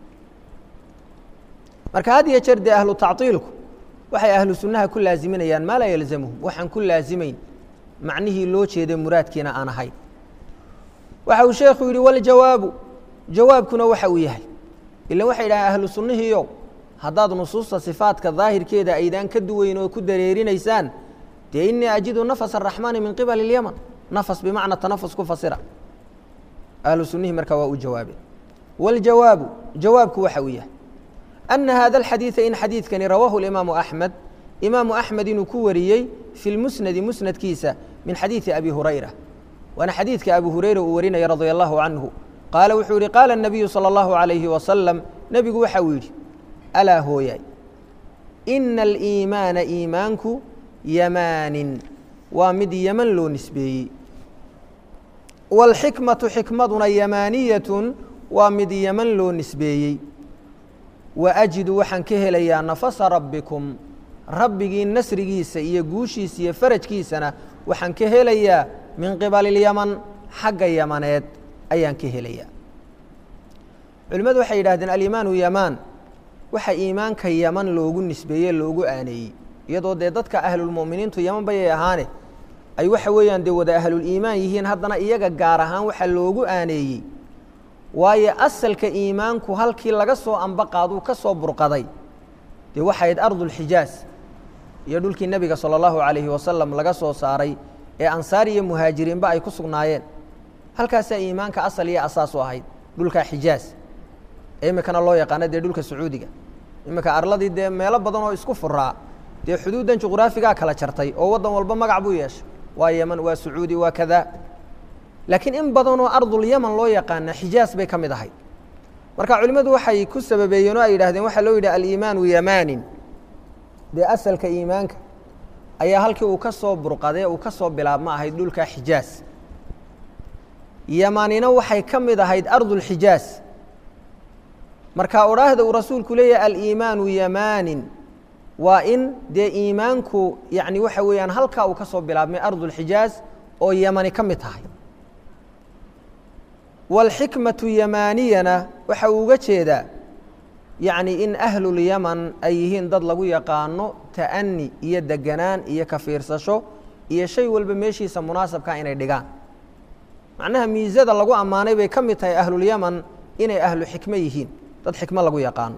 marka had iyo jeer dee ahlu tacطiilku waxay ahlu sunnaha ku laaziminayaan maa laa yalzamuhum waxaan ku laazimayn macnihii loo jeeday muraadkiina aan ahayn waxa uu sheekhu yidhi waljawaabu jawaabkuna waxa uu yahay ilan waxay yidhahdeen ahlu sunnihiiyow haddaad nusuusta sifaadka daahirkeeda aydaan ka duweyn oo ku dareerinaysaan dee inii ajidu nafas araxmaani min qibali اlyaman nafas bimacna tanafus ku fasira ahlu sunnihii markaa waa u jawaabeen waاljawaabu jawaabku waxa uu yahay ana hada alxadiida in xadiidkani rawaahu اlimaamu axmed imaamu axmed inuu ku wariyey fi lmusnadi musnadkiisa min xadiidi abi hurayra waana xadiidka abu hurayra uu warinaya radia allahu canhu qaala wuxuu yihi qaala الnabiyu salى اllahu عalayhi wasalam nebigu waxa uu yidhi alaa hooyaay ina aliimaana iimaanku yamaanin waa mid yeman loo nisbeeyey wاlxikmatu xikmaduna yamaaniyatun waa mid yeman loo nisbeeyey waajidu waxaan ka helayaa nafasa rabbikum rabbigii nasrigiisa iyo guushiisa iyo farajkiisana waxaan ka helayaa min qibali اlyaman xagga yamaneed ayaan ka helayaa culimmadu waxay yidhahdeen alimaanu yamaan waxa iimaanka yaman loogu nisbeeye loogu aaneeyey iyadoo dee dadka ahlulmu'miniintu yaman bayay ahaane ay waxa weeyaan dee wada ahluliimaan yihiin haddana iyaga gaar ahaan waxa loogu aaneeyey waayo asalka iimaanku halkii laga soo ambaqaaduu ka soo burqaday dee waxayd ardulxijaaz iyo dhulkii nebiga sala allahu calayhi wasalam laga soo saaray ee ansaar iyo muhaajiriinba ay ku sugnaayeen halkaasaa iimaanka asal iyo asaas u ahayd dhulka xijaaz ee iminkana loo yaqaano dee dhulka sacuudiga iminka arladii dee meelo badan oo isku furaa dee xuduuddan juqraafigaa kala jartay oo waddan walba magac buu yeeshay waa yeman waa sacuudi waa kada laakiin in badanoo ardulyaman loo yaqaana xijaas bay ka mid ahayd marka culimmadu waxay ku sababeeyeen oo ay yidhahdeen waxaa loo yidhi aliimaanu yamaanin dee asalka iimaanka ayaa halkii uu ka soo burqadee uu ka soo bilaabma ahayd dhulka xijaas yamanina waxay ka mid ahayd ardulxijaas marka odhaahda uu rasuulku leeyahay aliimaanu yamaanin waa in dee iimaanku yani waxa weeyaan halkaa uu ka soo bilaabmay ardulxijaaz oo yamani ka mid tahay wاlxikmatu yamaaniyana waxa uu uga jeedaa yacni in ahlulyaman ay yihiin dad lagu yaqaano ta'ani iyo deganaan iyo ka fiirsasho iyo shay walba meeshiisa munaasabkaa inay dhigaan macnaha miisada lagu ammaanay bay ka mid tahay ahlulyaman inay ahlu xikmo yihiin dad xikmo lagu yaqaano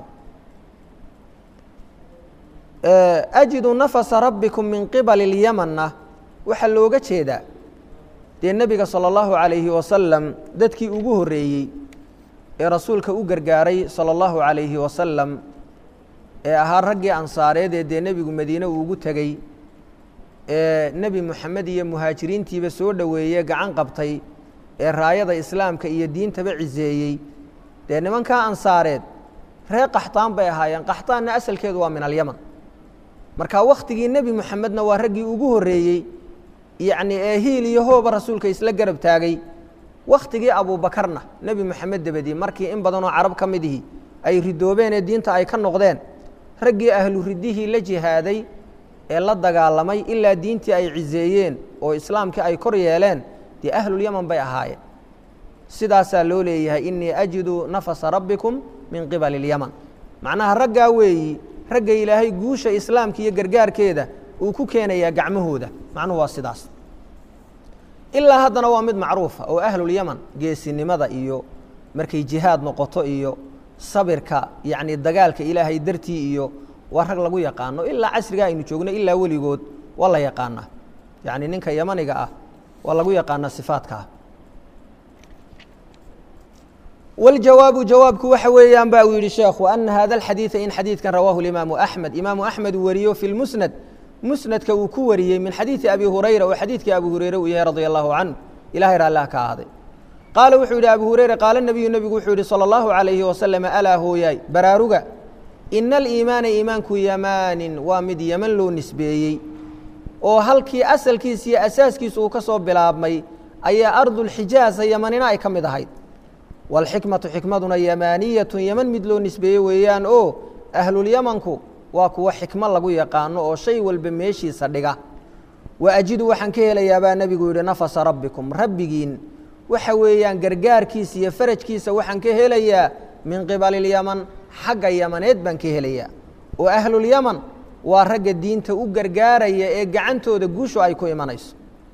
ajidu nafasa rabbikum min qibali اlyamanna waxaa looga jeedaa dee nebiga salى اllahu عalayhi wasalam dadkii ugu horreeyey ee rasuulka u gargaaray salى اllahu عalayhi wasalam ee ahaa raggii ansaareed ee dee nebigu madiine uu ugu tegey ee nebi moxamed iyo muhaajiriintiiba soo dhoweeye gacan qabtay ee raayada islaamka iyo diintaba ciseeyey dee nimankaa ansaareed reer qaxtaan bay ahaayeen qaxtaanna asalkeedu waa min alyaman marka wakhtigii nebi moxamedna waa raggii ugu horreeyey yacni ee hiil iyo hooba rasuulka isla garab taagay wakhtigii abuubakarna nebi moxamed dabadii markii in badanoo carab ka mid ihi ay ridoobeen ee diinta ay ka noqdeen raggii ahlu riddihii la jihaaday ee la dagaalamay ilaa diintii ay ciseeyeen oo islaamkii ay kor yeeleen dee ahlulyaman bay ahaayeen sidaasaa loo leeyahay inii ajidu nafasa rabbikum min qibali اlyaman macnaha raggaa weeyi ragga ilaahay guusha islaamka iyo gargaarkeeda uu ku keenayaa gacmahooda macnuhu waa sidaas ilaa haddana waa mid macruufa oo ahlulyaman geesinimada iyo markay jihaad noqoto iyo sabirka yacni dagaalka ilaahay dartii iyo waa rag lagu yaqaano ilaa casriga aynu joogno ilaa weligood waa la yaqaanaa yacni ninka yamaniga ah waa lagu yaqaanaa sifaadkaa waljawaabu jawaabku waxa weeyaan ba uu yidhi sheekhu ana hada alxadiida in xadiidkan rawaahu imaamu axmed imaamu axmed uu wariyo fi lmusnad musnadka uu ku wariyey min xadiidi abi hurayra oo xadiidkii abu hureyre uu yahay radia allahu canhu ilahay raallah ka ahaaday qaala wuxuu yidhi abu hureyre qaala nebiyu nebigu wuxuu yidhi salى اllahu عalayhi wasalam alaa hooyaay baraaruga ina aliimaana iimaanku yamaanin waa mid yeman loo nisbeeyey oo halkii asalkiisa iyo asaaskiisa uu ka soo bilaabmay ayaa ardulxijaaza yamanina ay ka mid ahayd waalxikmatu xikmaduna yamaaniyatun yeman mid loo nisbeeye weeyaan oo ahlulyamanku waa kuwa xikmo lagu yaqaano oo shay walba meeshiisa dhiga wa ajidu waxaan ka helayaa baa nebigu yidhi nafasa rabbikum rabbigiin waxa weeyaan gargaarkiisa iyo farajkiisa waxaan ka helayaa min qibali lyaman xagga yamaneed baan ka helayaa oo ahlulyaman waa ragga diinta u gargaaraya ee gacantooda guushu ay ku imanayso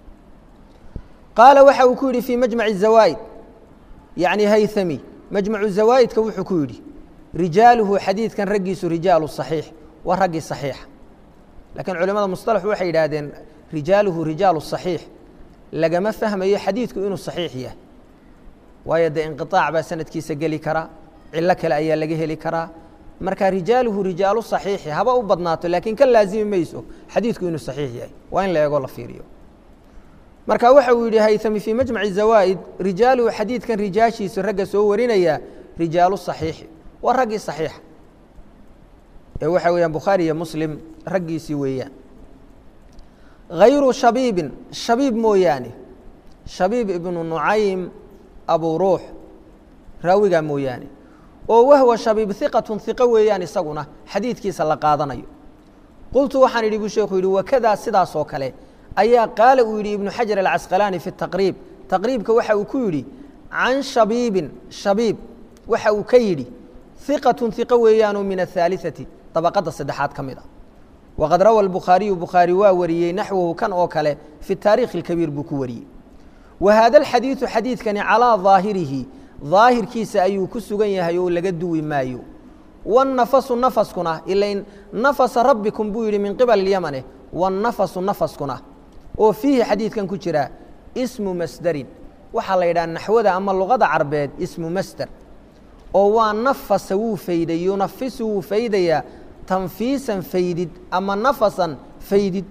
qaala waxa uu ku yidhi fii majmaci zawaa'id yacni haythami majmacu zawaa'idka wuxuu ku yidhi rijaaluhu xadiidkan raggiisu rijaalu صaxiix waa raggii صaxiixa lakiin culimada musطalaxu waxay yidhaahdeen rijaaluhu rijaalu صaxiix lagama fahmayo xadiidku inuu صaxiix yahay waayo dee inqiطaac baa sanadkiisa geli kara cilo kale ayaa laga heli karaa marka rijaaluhu rijaalu صaxiixi haba u badnaato laakiin ka laazimi mayso xadiidku inuu صaxiix yahay waa in la eego la fiiriyo marka waxa uu yidhi haythami fii majmaci zawaa'id rijaaluhu xadiidkan rijaashiisu ragga soo warinaya rijaalu صaxiixi waa raggii صaxiixa ee waxa weeyaan bukhaari iyo muslim raggiisii weeyaan hayru shabiibin shabiib mooyaane shabiib ibnu nucaym abu ruux raawigaa mooyaane oo wahwa shabiib hiqatun hiqo weeyaan isaguna xadiidkiisa la qaadanayo qultu waxaan idhi buu sheekhu yidhi wakadaa sidaas oo kale ayaa qaala uu yidhi ibnu xajar alcasqalaani fi taqriib taqriibka waxa uu ku yidhi can shabiibin shabiib waxa uu ka yidhi hiqatun hiqo weeyaanoo min ahaaliثati dabaqadda saddexaad ka mid a waqad rawa albukhaariyu bukhaari waa wariyey naxwahu kan oo kale fi taarikhi اlkabiir buu ku wariyey wa haada alxadiidu xadiidkani calaa daahirihi daahirkiisa ayuu ku sugan yahay oo laga duwi maayo wاnafasu nafaskuna ilain nafasa rabbikum buu yidhi min qibali اlyamane wاnafasu nafaskuna oo fiihi xadiidkan ku jira ismu masderin waxaa la yidhaha naxwada ama luqada carbeed ismu masder oo waa nafasa wuu fayday yunafisu wuu faydayaa tanfiisan faydid ama nafasan faydid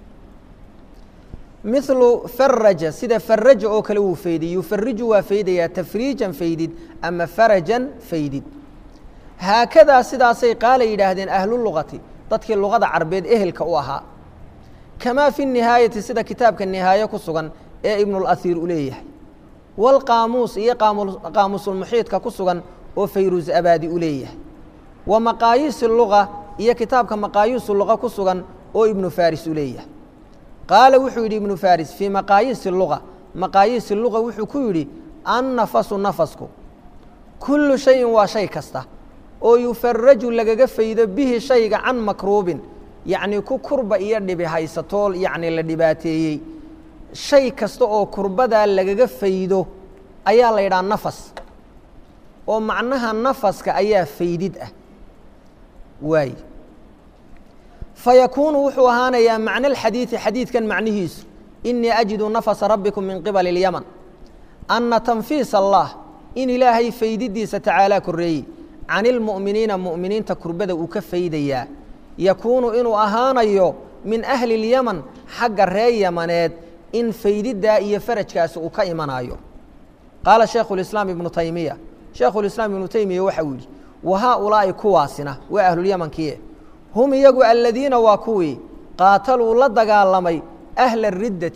milu faraja sida faraja oo kale wuu fayday yufariju waa faydayaa tafriijan faydid ama farajan faydid haakadaa sidaasay qaala yidhaahdeen ahluluqati dadkii luqada carbeed ehelka u ahaa kamaa fi nihaayati sida kitaabka nihaaye ku sugan ee ibnulasiir u leeyahay waalqaamuus iyo qaamuusulmuxiidka ku sugan oo fayruus abaadi u leeyahay wa maqaayiisi luga iyo kitaabka maqaayiisu luqa ku sugan oo ibnu faris u leeyahay qaala wuxuu yidhi ibnu faris fii maqaayiisi luga maqaayiisi luga wuxuu ku yidhi annafasu nafasku kullu shayin waa shay kasta oo yufaraju lagaga faydo bihi shayga can makruubin yacnii ku kurba iyo dhibi haysatoo yacni la dhibaateeyey shay kasta oo kurbadaa lagaga faydo ayaa la yidhaha nafas oo macnaha nafaska ayaa faydid ah waay fayakuunu wuxuu ahaanayaa macna alxadiidi xadiidkan macnihiisu inii ajidu nafasa rabbikum min qibali اlyaman anna tanfiis allah in ilaahay faydidiisa tacaalaa korreeyey can ilmu'miniina mu'miniinta kurbada uu ka faydayaa yakuunu inuu ahaanayo min ahli اlyaman xagga ree yamaneed in faydiddaa iyo farajkaasi uu ka imanaayo qaala shaekhu اlislaam ibnu taymiya sheekhulislaam ibnu teymiya waxa uu yidhi wa haaulaa'i kuwaasina waa ahlulyamankii hum iyagu aladiina waa kuwii qaataluu la dagaalamay ahla riddati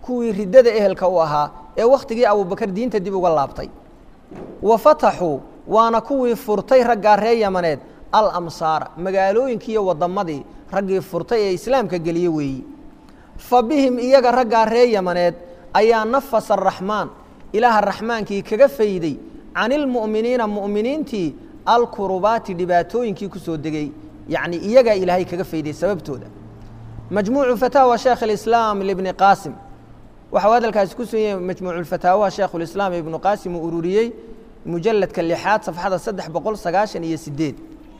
kuwii riddada ehelka u ahaa ee wakhtigii abubakar diinta dib uga laabtay wa fataxuu waana kuwii furtay raggaa ree yamaneed al amsaara magaalooyinkii iyo wadammadii raggii furtay ee islaamka geliye weeyi fa bihim iyaga raggaa ree yamaneed ayaa nafasa araxmaan ilaaha raxmaankii kaga fayday can ilmu'miniina mu'miniintii alkurubaati dhibaatooyinkii ku soo degey yacni iyagaa ilaahay kaga fayday sababtooda majmuucu fataawa sheekh alislaam libni qaasim waxau hadalkaasi ku sugan yahay majmuuculfataawaha sheekhulislaam ibnu qaasim uu ururiyey mujalladka lixaad safxada saddex boqol sagaashan iyo sideed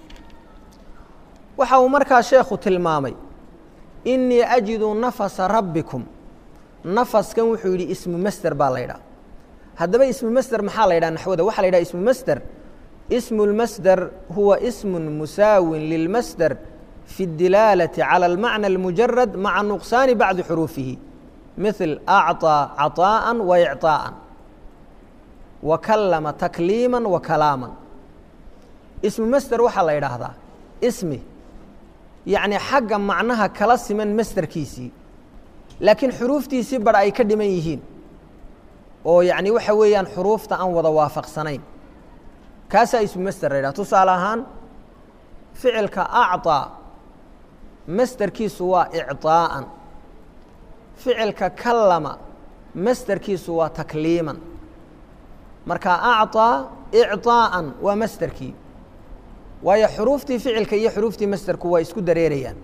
waxa uu markaa sheekhu tilmaamay inii ajidu nafasa rabbikum nafaskan wuxuu yidhi ismu masder baa la ydhaha haddaba ismu masder maxaa la ydhaha naxwada waxaa la ydhaha ismu masder ismu lmasder huwa ismu musaawin lilmasder fi اdilaalati calى almacna اlmujarad maca nuqsaani bacdi xuruufihi mil acطىa caطaaءa wa icطaaءa wa kalama takliima wa kalaama ismu masder waxaa la yidhaahdaa ismi yacni xagga macnaha kala siman masderkiisii laakiin xuruuftiisii bar ay ka dhiman yihiin oo yacni waxa weeyaan xuruufta aan wada waafaqsanayn kaasaa ismu masder la yidhaha tusaale ahaan ficilka acطaa masderkiisu waa icطaa'an ficilka kalama masderkiisu waa takliiman marka acطaa icطaa'an waa masderkii waayo xuruuftii ficilka iyo xuruuftii masderku waa isku dareerayaan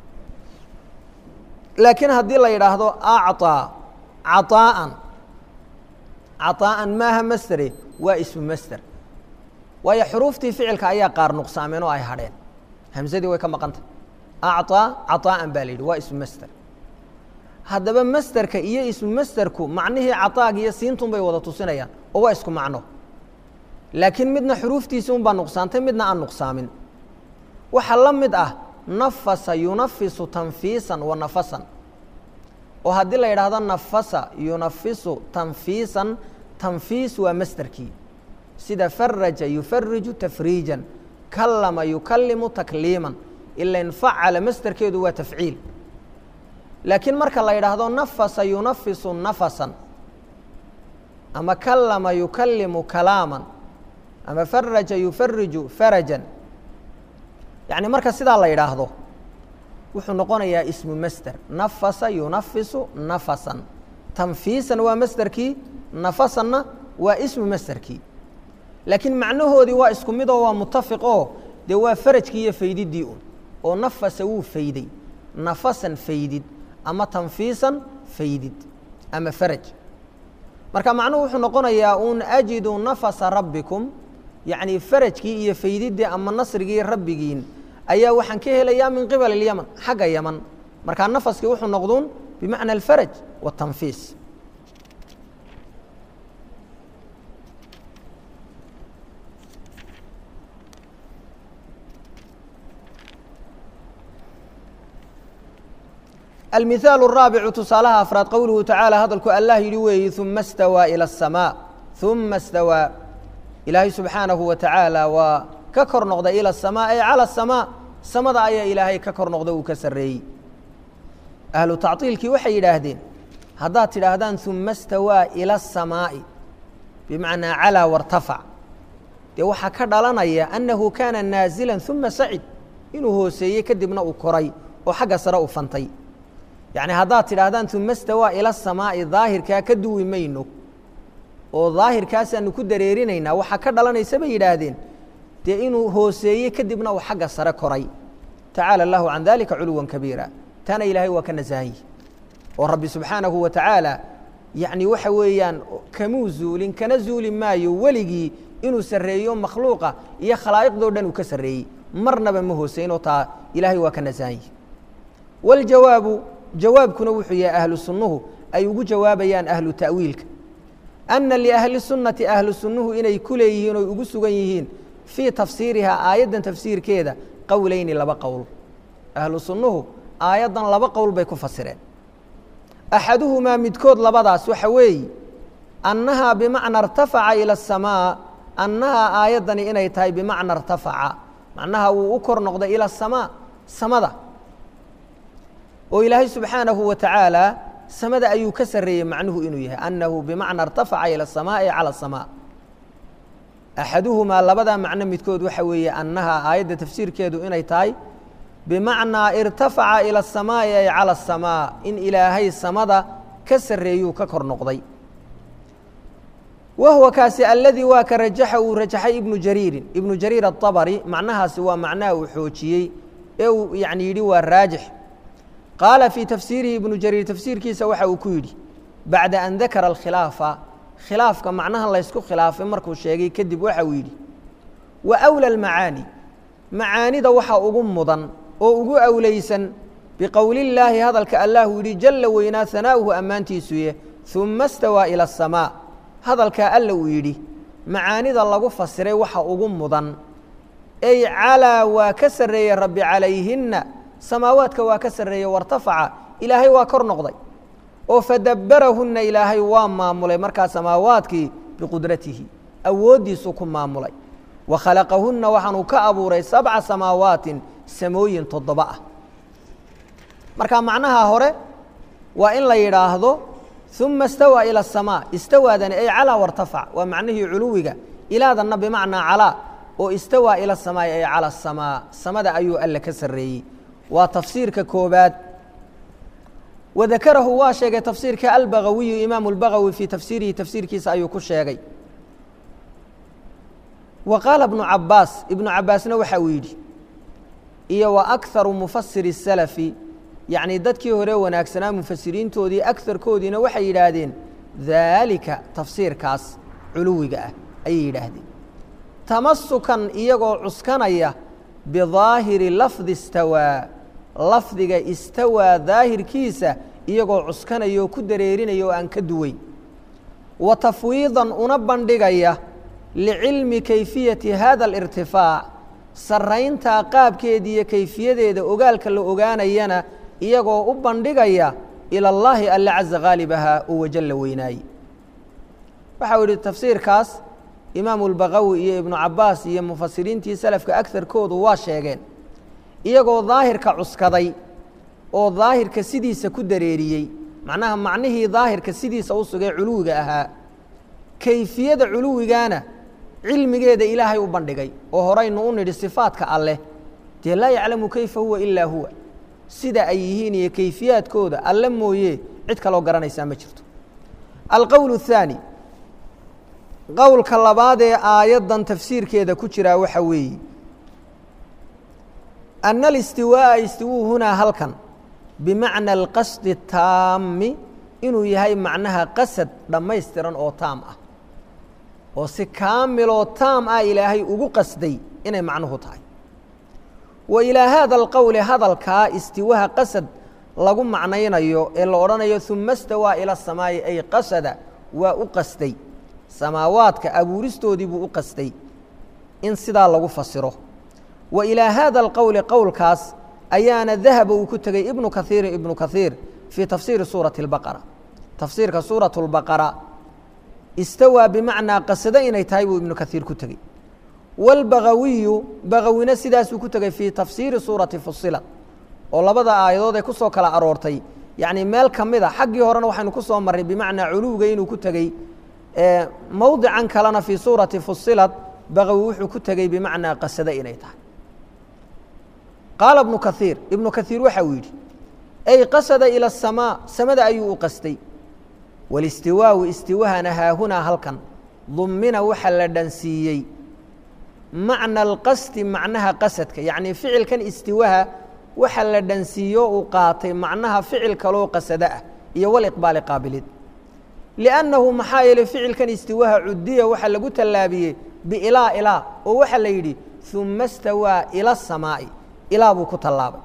laakiin haddii la yidhaahdo acطaa caطaa'an caطaa'an maaha masdere waa ismu masder waayo xuruuftii ficilka ayaa qaar nuqsaameen oo ay hadheen hamsadii way ka maqantah acطaa caطaa'an baa la yidhi waa ismu masder haddaba masderka iyo ismu masderku macnihii caطaaga iyo siintun bay wada tusinayaan oo waa isku macno laakiin midna xuruuftiisi un baa nuqsaantay midna aan nuqsaamin waxaa la mid ah nafasa yunafisu tanfiisan wa nafasan oo haddii la yidhaahdo nafasa yunafisu tanfiisan tanfiis waa masderkii sida faraja yufariju tafriijan kallama yukalimu takliiman ilain facala masderkeedu waa tafciil laakiin marka la yidhaahdo nafasa yunafisu nafasan ama kallama yukalimu kalaaman ama faraja yufariju farajan yacni marka sidaa la yidhaahdo wuxuu noqonayaa ismu masder nafasa yunafisu nafasan tanfiisan waa masderkii nafasanna waa ismu masderkii laakiin macnahoodii waa isku mid oo waa mutafiq oo dee waa farajkii iyo faydiddii un oo nafasa wuu fayday nafasan faydid ama tanfiisan faydid ama faraj marka macnuhu wuxuu noqonayaa un ajidu nafasa rabbikum yacni farajkii iyo faydiddii ama nasrigii rabbigiin ayaa waxaan ka helayaa min qibal اlyaman xagga yaman markaa nafaskii wuxuu noqduun bimacna alfaraj waاtanfiis almihaaل الraabicu tusaalaha afraad qowluhu tacaala hadalku allah yidhi weeyi uma اstawىa ilى الsamاء uma اstawىa ilaahay subxaanahu wa tacaala waa ka kor noqday ilى الsamاء ay calى الsamاء samada ayaa ilaahay ka kor noqda uu ka sarreeyey ahlu tacطiilkii waxay yidhaahdeen haddaad tidhaahdaan uma اstawىa ilى الsamaaءi bimacnaa calىa wartafac dee waxaa ka dhalanaya annahu kaana naazila uma sacid inuu hooseeyey kadibna uu koray oo xagga sare u fantay yacni haddaad tidhaahdaan uma stawaa ila samaa'i daahirkaa ka duwi mayno oo daahirkaasaanu ku dareerinaynaa waxaa ka dhalanaysa bay yidhaahdeen dee inuu hooseeyey kadibna uu xagga sare koray tacaala allahu can dalika culuwan kabiira tana ilaahay waa ka nasahan yihi oo rabbi subxaanahu wa tacaala yacni waxa weeyaan kamuu zuulin kana zuuli maayo weligii inuu sarreeyo makhluuqa iyo khalaa'iqdoo dhan uu ka sarreeyey marnaba ma hooseynoo taa ilaahay waa ka nasahan yihi waljawaabu jawaabkuna wuxuu yahay ahlu sunnuhu ay ugu jawaabayaan ahlu ta'wiilka anna liahli sunnati ahlu sunnuhu inay ku leeyihiin oy ugu sugan yihiin fii tafsiirihaa aayaddan tafsiirkeeda qowleyni laba qowl ahlu sunnuhu aayaddan laba qowl bay ku fasireen axaduhumaa midkood labadaas waxa weeye annahaa bimacna irtafaca ila asamaa annahaa aayaddani inay tahay bimacna irtafaca macnaha wuu u kor noqday ila asamaa samada oo ilaahay subxaanahu wa tacaala samada ayuu ka sarreeyey macnuhu inuu yahay annahu bimacna irtafaca ila asamaa'i cala asamaa axaduhumaa labadaa macno midkood waxa weeye annaha aayadda tafsiirkeedu inay tahay bimacnaa irtafaca ila asamaa'i ay cala asamaa in ilaahay samada ka sarreeyuu ka kor noqday wa huwa kaasi aladii waa ka rajaxa uu rajaxay ibnu jariirin ibnu jariir aلطabri macnahaasi waa macnaha uu xoojiyey ee uu yani yidhi waa raajix qaala fii tafsiirihi ibnu jariir tafsiirkiisa waxa uu ku yidhi bacda an dakara alkhilaafa khilaafka macnaha laysku khilaafay markuu sheegay kadib waxa uu yidhi wa awla almacaani macaanida waxa ugu mudan oo ugu awlaysan biqowli illaahi hadalka allahu yidhi jalla weynaa hanaa'uhu ammaantiisuye uma stawaa ila asamaa hadalkaa alla uu yidhi macaanida lagu fasiray waxa ugu mudan ey calaa waa ka sarreeye rabbi calayhinna samaawaadka waa ka sarreeye wartafaca ilaahay waa kor noqday oo fadabbarahunna ilaahay waa maamulay markaa samaawaadkii biqudratihi awooddiisuu ku maamulay wa khalaqahunna waxaanuu ka abuuray sabca samaawaatin samooyin toddoba ah marka macnaha hore waa in la yidhaahdo uma istawaa ila asamaa istawaadani ay calaa wartafac waa macnihii culuwiga ilaadanna bimacnaa calaa oo istawaa ila asamaa'i ay cala asamaa samada ayuu alle ka sarreeyey waa tafsiirka koobaad wadakarahu waa sheegay tafsiirka albagawiyu imaamu اlbagawi fii tafsiirihi tafsiirkiisa ayuu ku sheegay wa qaala ibnu cabaas ibnu cabaasna waxa uu yidhi iyo wa akharu mufasiri الsalafi yacni dadkii hore wanaagsanaa mufasiriintoodii akarkoodiina waxay yidhaahdeen daalika tafsiirkaas culuwiga ah ayay yidhaahdeen tamasukan iyagoo cuskanaya bidaahiri lafdi istawaa lafdiga istawaa daahirkiisa iyagoo cuskanaya oo ku dareerinaya oo aan ka duweyn wa tafwiidan una bandhigaya licilmi kayfiyati hada alirtifaac sarrayntaa qaabkeeda iyo kayfiyadeeda ogaalka la ogaanayana iyagoo u bandhigaya ila اllaahi alle caza haalibaha oo wajalla weynaaye waxau yidhi tafsiirkaas imaamu اlbagawi iyo ibnu cabaas iyo mufasiriintii salafka agarkoodu waa sheegeen iyagoo daahirka cuskaday oo daahirka sidiisa ku dareeriyey macnaha macnihii daahirka sidiisa u sugay culuwiga ahaa kayfiyada culuwigaana cilmigeeda ilaahay u bandhigay oo horaynu u nidhi sifaadka alleh dee laa yaclamu kayfa huwa ilaa huwa sida ay yihiin iyo kayfiyaadkooda alle mooye cid kaloo garanaysaa ma jirto alqowl الthaani qowlka labaad ee aayaddan tafsiirkeeda ku jiraa waxa weeye ana alistiwaaءa istiwuu hunaa halkan bimacna alqasdi الtaami inuu yahay macnaha qasad dhammaystiran oo taam ah oo si kaamiloo taam ah ilaahay ugu qasday inay macnuhu tahay wa ilaa haada alqowli hadalkaa istiwaha qasad lagu macnaynayo ee la odhanayo uma stawaa ila asamaa'i ay qasada waa u qasday samaawaadka abuuristoodii buu u qasday in sidaa lagu fasiro wa ilaa haada alqowli qowlkaas ayaana dahaba uu ku tegey ibnu kaiirin ibnu kaiir fii tafsiiri suurati اlbaqara tafsiirka suuraة اlbaqara istawaa bimacnaa qasado inay tahay buu ibnu kaiir ku tegey wاlbagawiyu bagawina sidaasuu ku tegey fii tafsiiri suurati fusilat oo labada aayadood ee ku soo kala aroortay yacni meel ka mid a xaggii horena waxaynu ku soo marray bimacnaa culuwga inuu ku tegey mowdican kalena fii suurati fusilat bagawi wuxuu ku tegey bimacnaa qasado inay tahay qaala ibnu kaiir ibnu kaiir waxa uu yidhi ay qasada ila asamaa samada ayuu u qastay walistiwaau istiwahana haahunaa halkan dummina waxa la dhansiiyey macna alqasdi macnaha qasadka yacnii ficilkan istiwaha waxa la dhansiiyo uu qaatay macnaha ficil kaloo qasado ah iyo waliqbaali qaabilid liannahu maxaa yeeley ficilkan istiwaha cudiya waxaa lagu tallaabiyey biilaa ilaa oo waxaa la yidhi uma stawaa ila asamaa'i ilaa buu ku tallaabay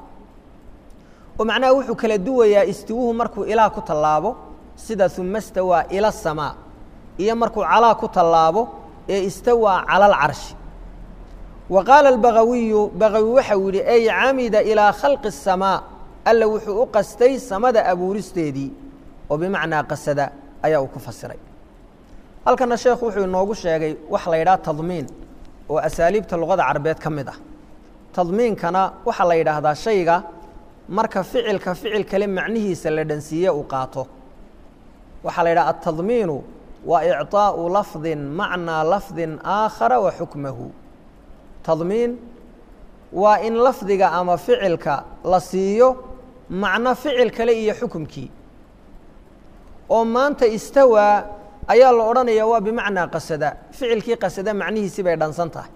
oo macnaha wuxuu kala duwayaa istiwuhu markuu ilaa ku tallaabo sida uma stawaa ila asamaa iyo markuu calaa ku tallaabo ee istawaa cala alcarshi wa qaala albagawiyu bagawi waxau yidhi ay camida ilaa khalqi الsamaa alla wuxuu u qastay samada abuuristeedii oo bimacnaa qasada ayaa uu ku fasiray halkana sheekhu wuxuu inoogu sheegay wax la yidhaha tadmiin oo asaaliibta luqada carabeed ka mid ah tadmiinkana waxaa la yidhaahdaa shayga marka ficilka ficil kale macnihiisa la dhansiiye uu qaato waxaa la yidhaha altadmiinu waa icطaaءu lafdin macnaa lafdin aakhara wa xukmahu tadmiin waa in lafdiga ama ficilka la siiyo macno ficil kale iyo xukumkii oo maanta istawaa ayaa la odhanaya waa bimacnaa qasada ficilkii qasada macnihiisi bay dhansan tahay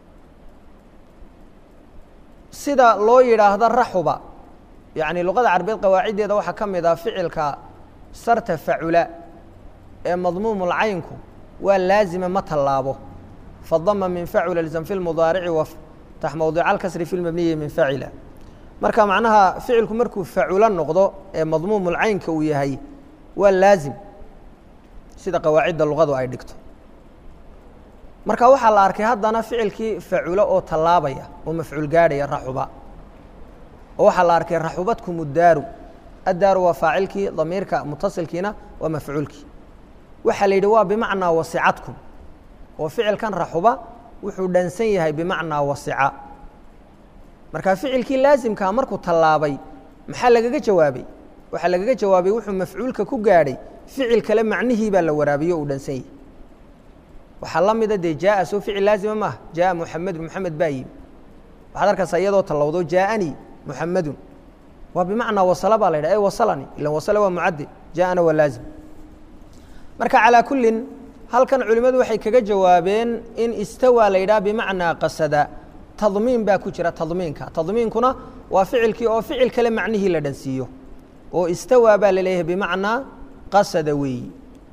sida loo yidhaahdo raxuba yacni luqada carabeed qawaaciddeeda waxaa ka mid ah ficilka sarta facula ee madmuumulcaynku waa laazima ma tallaabo fadama min facula lzam fi lmudaarici waftax mowdica alkasri fi lmabniyi min facila marka macnaha ficilku markuu facula noqdo ee madmuumulcaynka uu yahay waa laazim sida qawaacidda luqadu ay dhigto marka waxaa la arkay haddana ficilkii faculo oo tallaabaya oo mafcuul gaadhaya raxuba oo waxaa la arkay raxubadkum uddaaru addaaru waa faacilkii damiirka mutasilkiina waa mafcuulkii waxaa la yidhi waa bimacnaa wasicadkum oo ficilkan raxuba wuxuu dhansan yahay bimacnaa wasica marka ficilkii laasimkaa markuu tallaabay maxaa lagaga jawaabay waxaa lagaga jawaabay wuxuu mafcuulka ku gaadhay ficil kale macnihii baa la waraabiyo uu dhansan yahay waxaa la mida dee jaaa soo ficil laazima maaha jaaa muxamedu muxamed baa yimi waxaad arkaysaa iyadoo tallowdo jaaanii muxamedun waa bimacnaa wasala baa la yidhah e wasalani ilan wasala waa mucadde jaaana waa laazim marka calaa kullin halkan culimmadu waxay kaga jawaabeen in istawaa la yidhaha bimacnaa qasada tadmiin baa ku jira tadmiinka tadmiinkuna waa ficilkii oo ficil kale macnihii la dhansiiyo oo istawaa baa la leeyahay bimacnaa qasada weeyi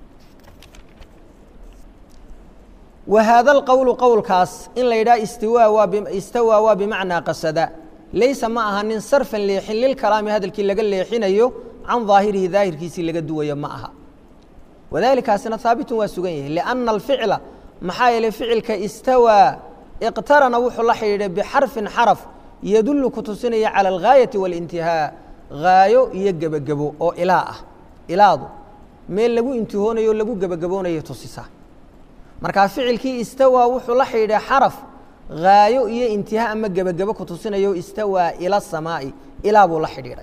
wa haada alqowlu qowlkaas in la yidhaha istiwaa waa istawaa waa bimacnaa qasada laysa ma aha nin sarfan leexin lilkalaami hadalkii laga leexinayo can daahirihi daahirkiisii laga duwayo ma aha wadalikaasina haabitun waa sugan yahay lianna alficla maxaa yeelay ficilka istawaa iqtarana wuxuu la xidhiidhay bixarfin xaraf yadullu ku tusinaya cala algaayati waalintihaa gaayo iyo gebagebo oo ilaa ah ilaadu meel lagu intihoonayo o lagu gebagaboonayo tusisa markaa ficilkii istawaa wuxuu la xidhiidhay xaraf gaayo iyo intihaa ama gebagebo ku tusinayo istawaa ila samaa'i ilaa buu la xidhiidhay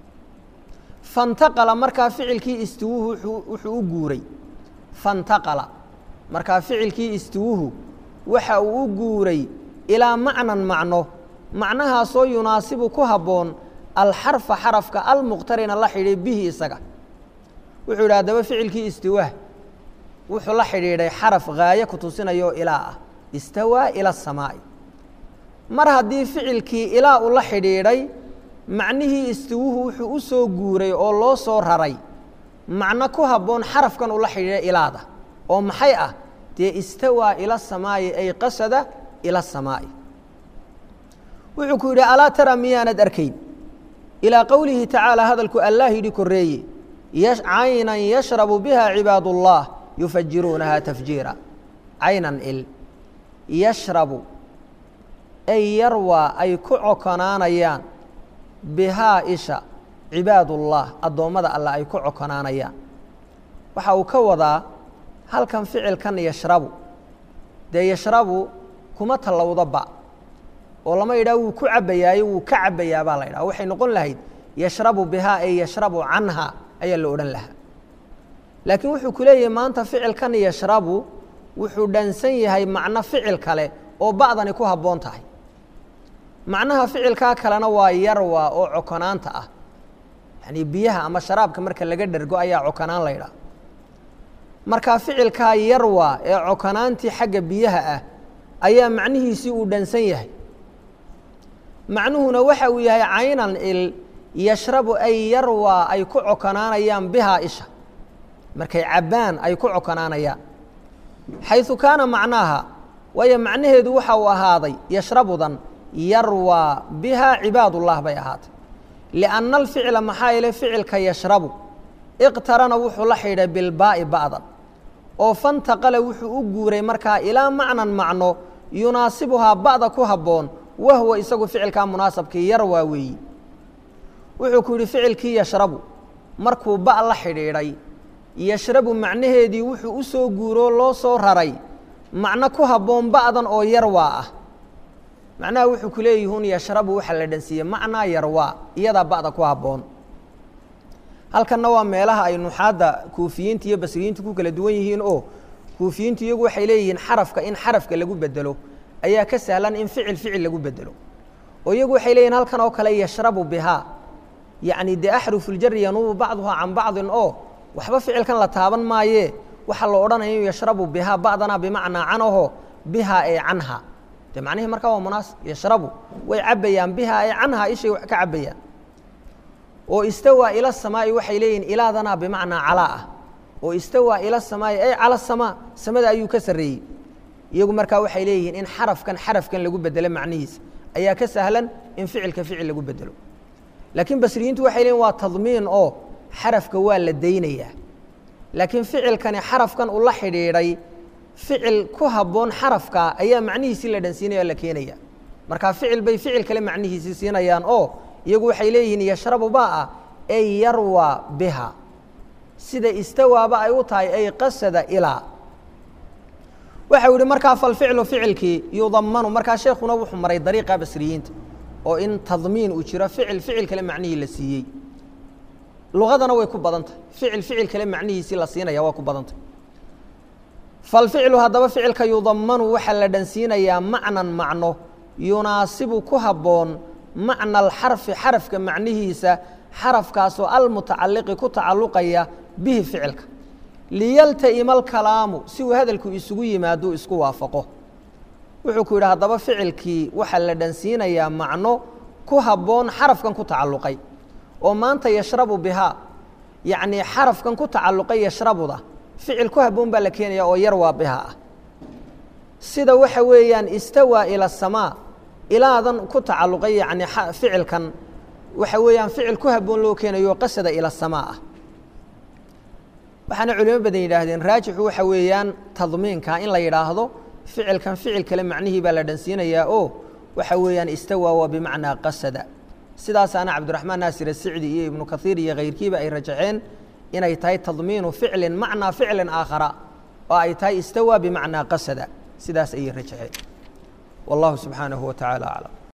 fantaqala markaa ficilkii istiwuhu wuxuu u guuray fantaqala markaa ficilkii istiwuhu waxa uu u guuray ilaa macnan macno macnahaasoo yunaasibu ku habboon alxarfa xarafka almuqtarina la xidhiidhay bihi isaga wuxuu yidhi haddaba ficilkii istiwaah wuxuu la xidhiidhay xaraf gaayo ku tusinayoo ilaa ah istawaa ila asamaa'i mar haddii ficilkii ilaa uu la xidhiidhay macnihii istiwuhu wuxuu u soo guuray oo loo soo raray macno ku habboon xarafkan uu la xidhiidhay ilaada oo maxay ah dee istawaa ila samaa'i ay qasada ila asamaa'i wuxuu ku yidhi alaa tara miyaanad arkayn ilaa qowlihi tacaala hadalku allah yidhi korreeye caynan yashrabu biha cibaad اllah yufajiruunaha tafjiira caynan il yashrabu ay yarwaa ay ku cokonaanayaan bihaa isha cibaadullah addoommada allah ay ku cokonaanayaan waxa uu ka wadaa halkan ficilkan yashrabu dee yashrabu kuma tallowda ba oo lama yidhaha wuu ku cabbayaayo wuu ka cabbayaa baa la yidhaha waxay noqon lahayd yashrabu bihaa ay yashrabu canha ayaa la odhan lahaa laakiin wuxuu ku leeyahay maanta ficilkan yashrabu wuxuu dhansan yahay macno ficil kale oo ba'dani ku habboon tahay macnaha ficilkaa kalena waa yarwa oo cokonaanta ah yacnii biyaha ama sharaabka marka laga dhergo ayaa cokonaan la ydhaha marka ficilkaa yarwa ee cokonaantii xagga biyaha ah ayaa macnihiisii uu dhansan yahay macnuhuna waxa uu yahay caynan il yashrabu ay yarwaa ay ku cokonaanayaan bihaa isha markay cabbaan ay ku cokonaanayaan xayثu kaana macnaaha waayo macnaheedu waxa uu ahaaday yashrabudan yarwaa bihaa cibaadullah bay ahaatay lianna alficla maxaa yeele ficilka yashrabu iqtarana wuxuu la xidhay bilbaa'i ba'dan oo fantaqala wuxuu u guuray markaa ilaa macnan macno yunaasibuhaa ba'da ku habboon wahwa isagu ficilkaa munaasabkii yarwaa weeyi wuxuu ku yidhi ficilkii yashrabu markuu ba' la xidhiidhay yashrabu macnaheedii wuxuu u soo guuroo loo soo raray macno ku habboon ba'dan oo yarwaa ah macnaha wuxuu ku leeyihun yashrabu waxaa la dhansiiyey macnaa yarwaa iyadaa ba'da ku habboon halkanna waa meelaha ay nuxaadda kuufiyiinta iyo basriyiinta ku kala duwan yihiin oo kuufiyiintu iyagu waxay leeyihiin xarafka in xarafka lagu bedelo ayaa ka sahlan in ficil ficil lagu bedelo oo iyagu waxay leeyihin halkan oo kale yashrabu bihaa yacni dee axrufuljari yanuubu bacduhaa can bacdin oo waxba ficilkan la taaban maayee waxaa la odhanaya inu yashrabu bihaa bacdanaa bimacnaa canaho bihaa ee canha de macnihii markaa waa munaasib yashrabu way cabbayaan bihaa ee canha ishay wax ka cabbayaan oo istawaa ila samaa'i waxay leeyihin ilaadanaa bimacnaa calaa ah oo istawaa ila samaa'i ay cala samaa samada ayuu ka sarreeyey iyagu markaa waxay leeyihiin in xarafkan xarafkan lagu bedelo macnihiisa ayaa ka sahlan in ficilka ficil lagu bedelo laakiin basriyiintu waxay leeyihin waa tadmiin oo xarafka waa la daynayaa laakiin ficilkani xarafkan ula xidhiidhay ficil ku habboon xarafka ayaa macnihiisii la dhansiinaya o la keenaya markaa ficil bay ficil kale macnihiisii siinayaan oo iyagu waxay leeyihiin yashrabu baa ah ay yarwa biha sida istawaaba ay u tahay ay qasada ilaa waxau yihi markaa falficlu ficilkii yudamanu markaa sheekuna wuxuu maray dariiqa basriyiinta oo in tadmiin uu jiro ficil ficil kale macnihii la siiyey luqadana way ku badan tahay ficil ficil kale macnihiisii la siinaya waa ku badan tahay falficlu haddaba ficilka yudamanu waxaa la dhansiinayaa macnan macno yunaasibu ku habboon macna alxarfi xarafka macnihiisa xarafkaasoo almutacaliqi ku tacalluqaya bihi ficilka liyalta'ima alkalaamu si uu hadalku isugu yimaaduu isku waafaqo wuxuu ku yidhi haddaba ficilkii waxaa la dhansiinayaa macno ku habboon xarafkan ku tacalluqay oo maanta yashrabu bihaa yacnii xarafkan ku tacalluqay yashrabuda ficil ku habboon baa la keenaya oo yar waa bihaa ah sida waxa weeyaan istawaa ila asamaa ilaadan ku tacalluqay yacni ficilkan waxa weeyaan ficil ku habboon loo keenayo qasada ila asamaa ah waxaana culimo badan yidhaahdeen raajixu waxa weeyaan tadmiinka in la yidhaahdo ficilkan ficil kale macnihii baa la dhansiinayaa oo waxa weeyaan istawaa waa bimacnaa qasada sidaasaana cabdiraxmaan naasir asicdi iyo ibnu kaiir iyo kayrkiiba ay rajaxeen inay tahay tadmiinu ficlin macnaa ficlin aakhara oo ay tahay istawaa bimacnaa qasada sidaas ayay rajaxeen wallahu subxaanahu wa tacaala aclam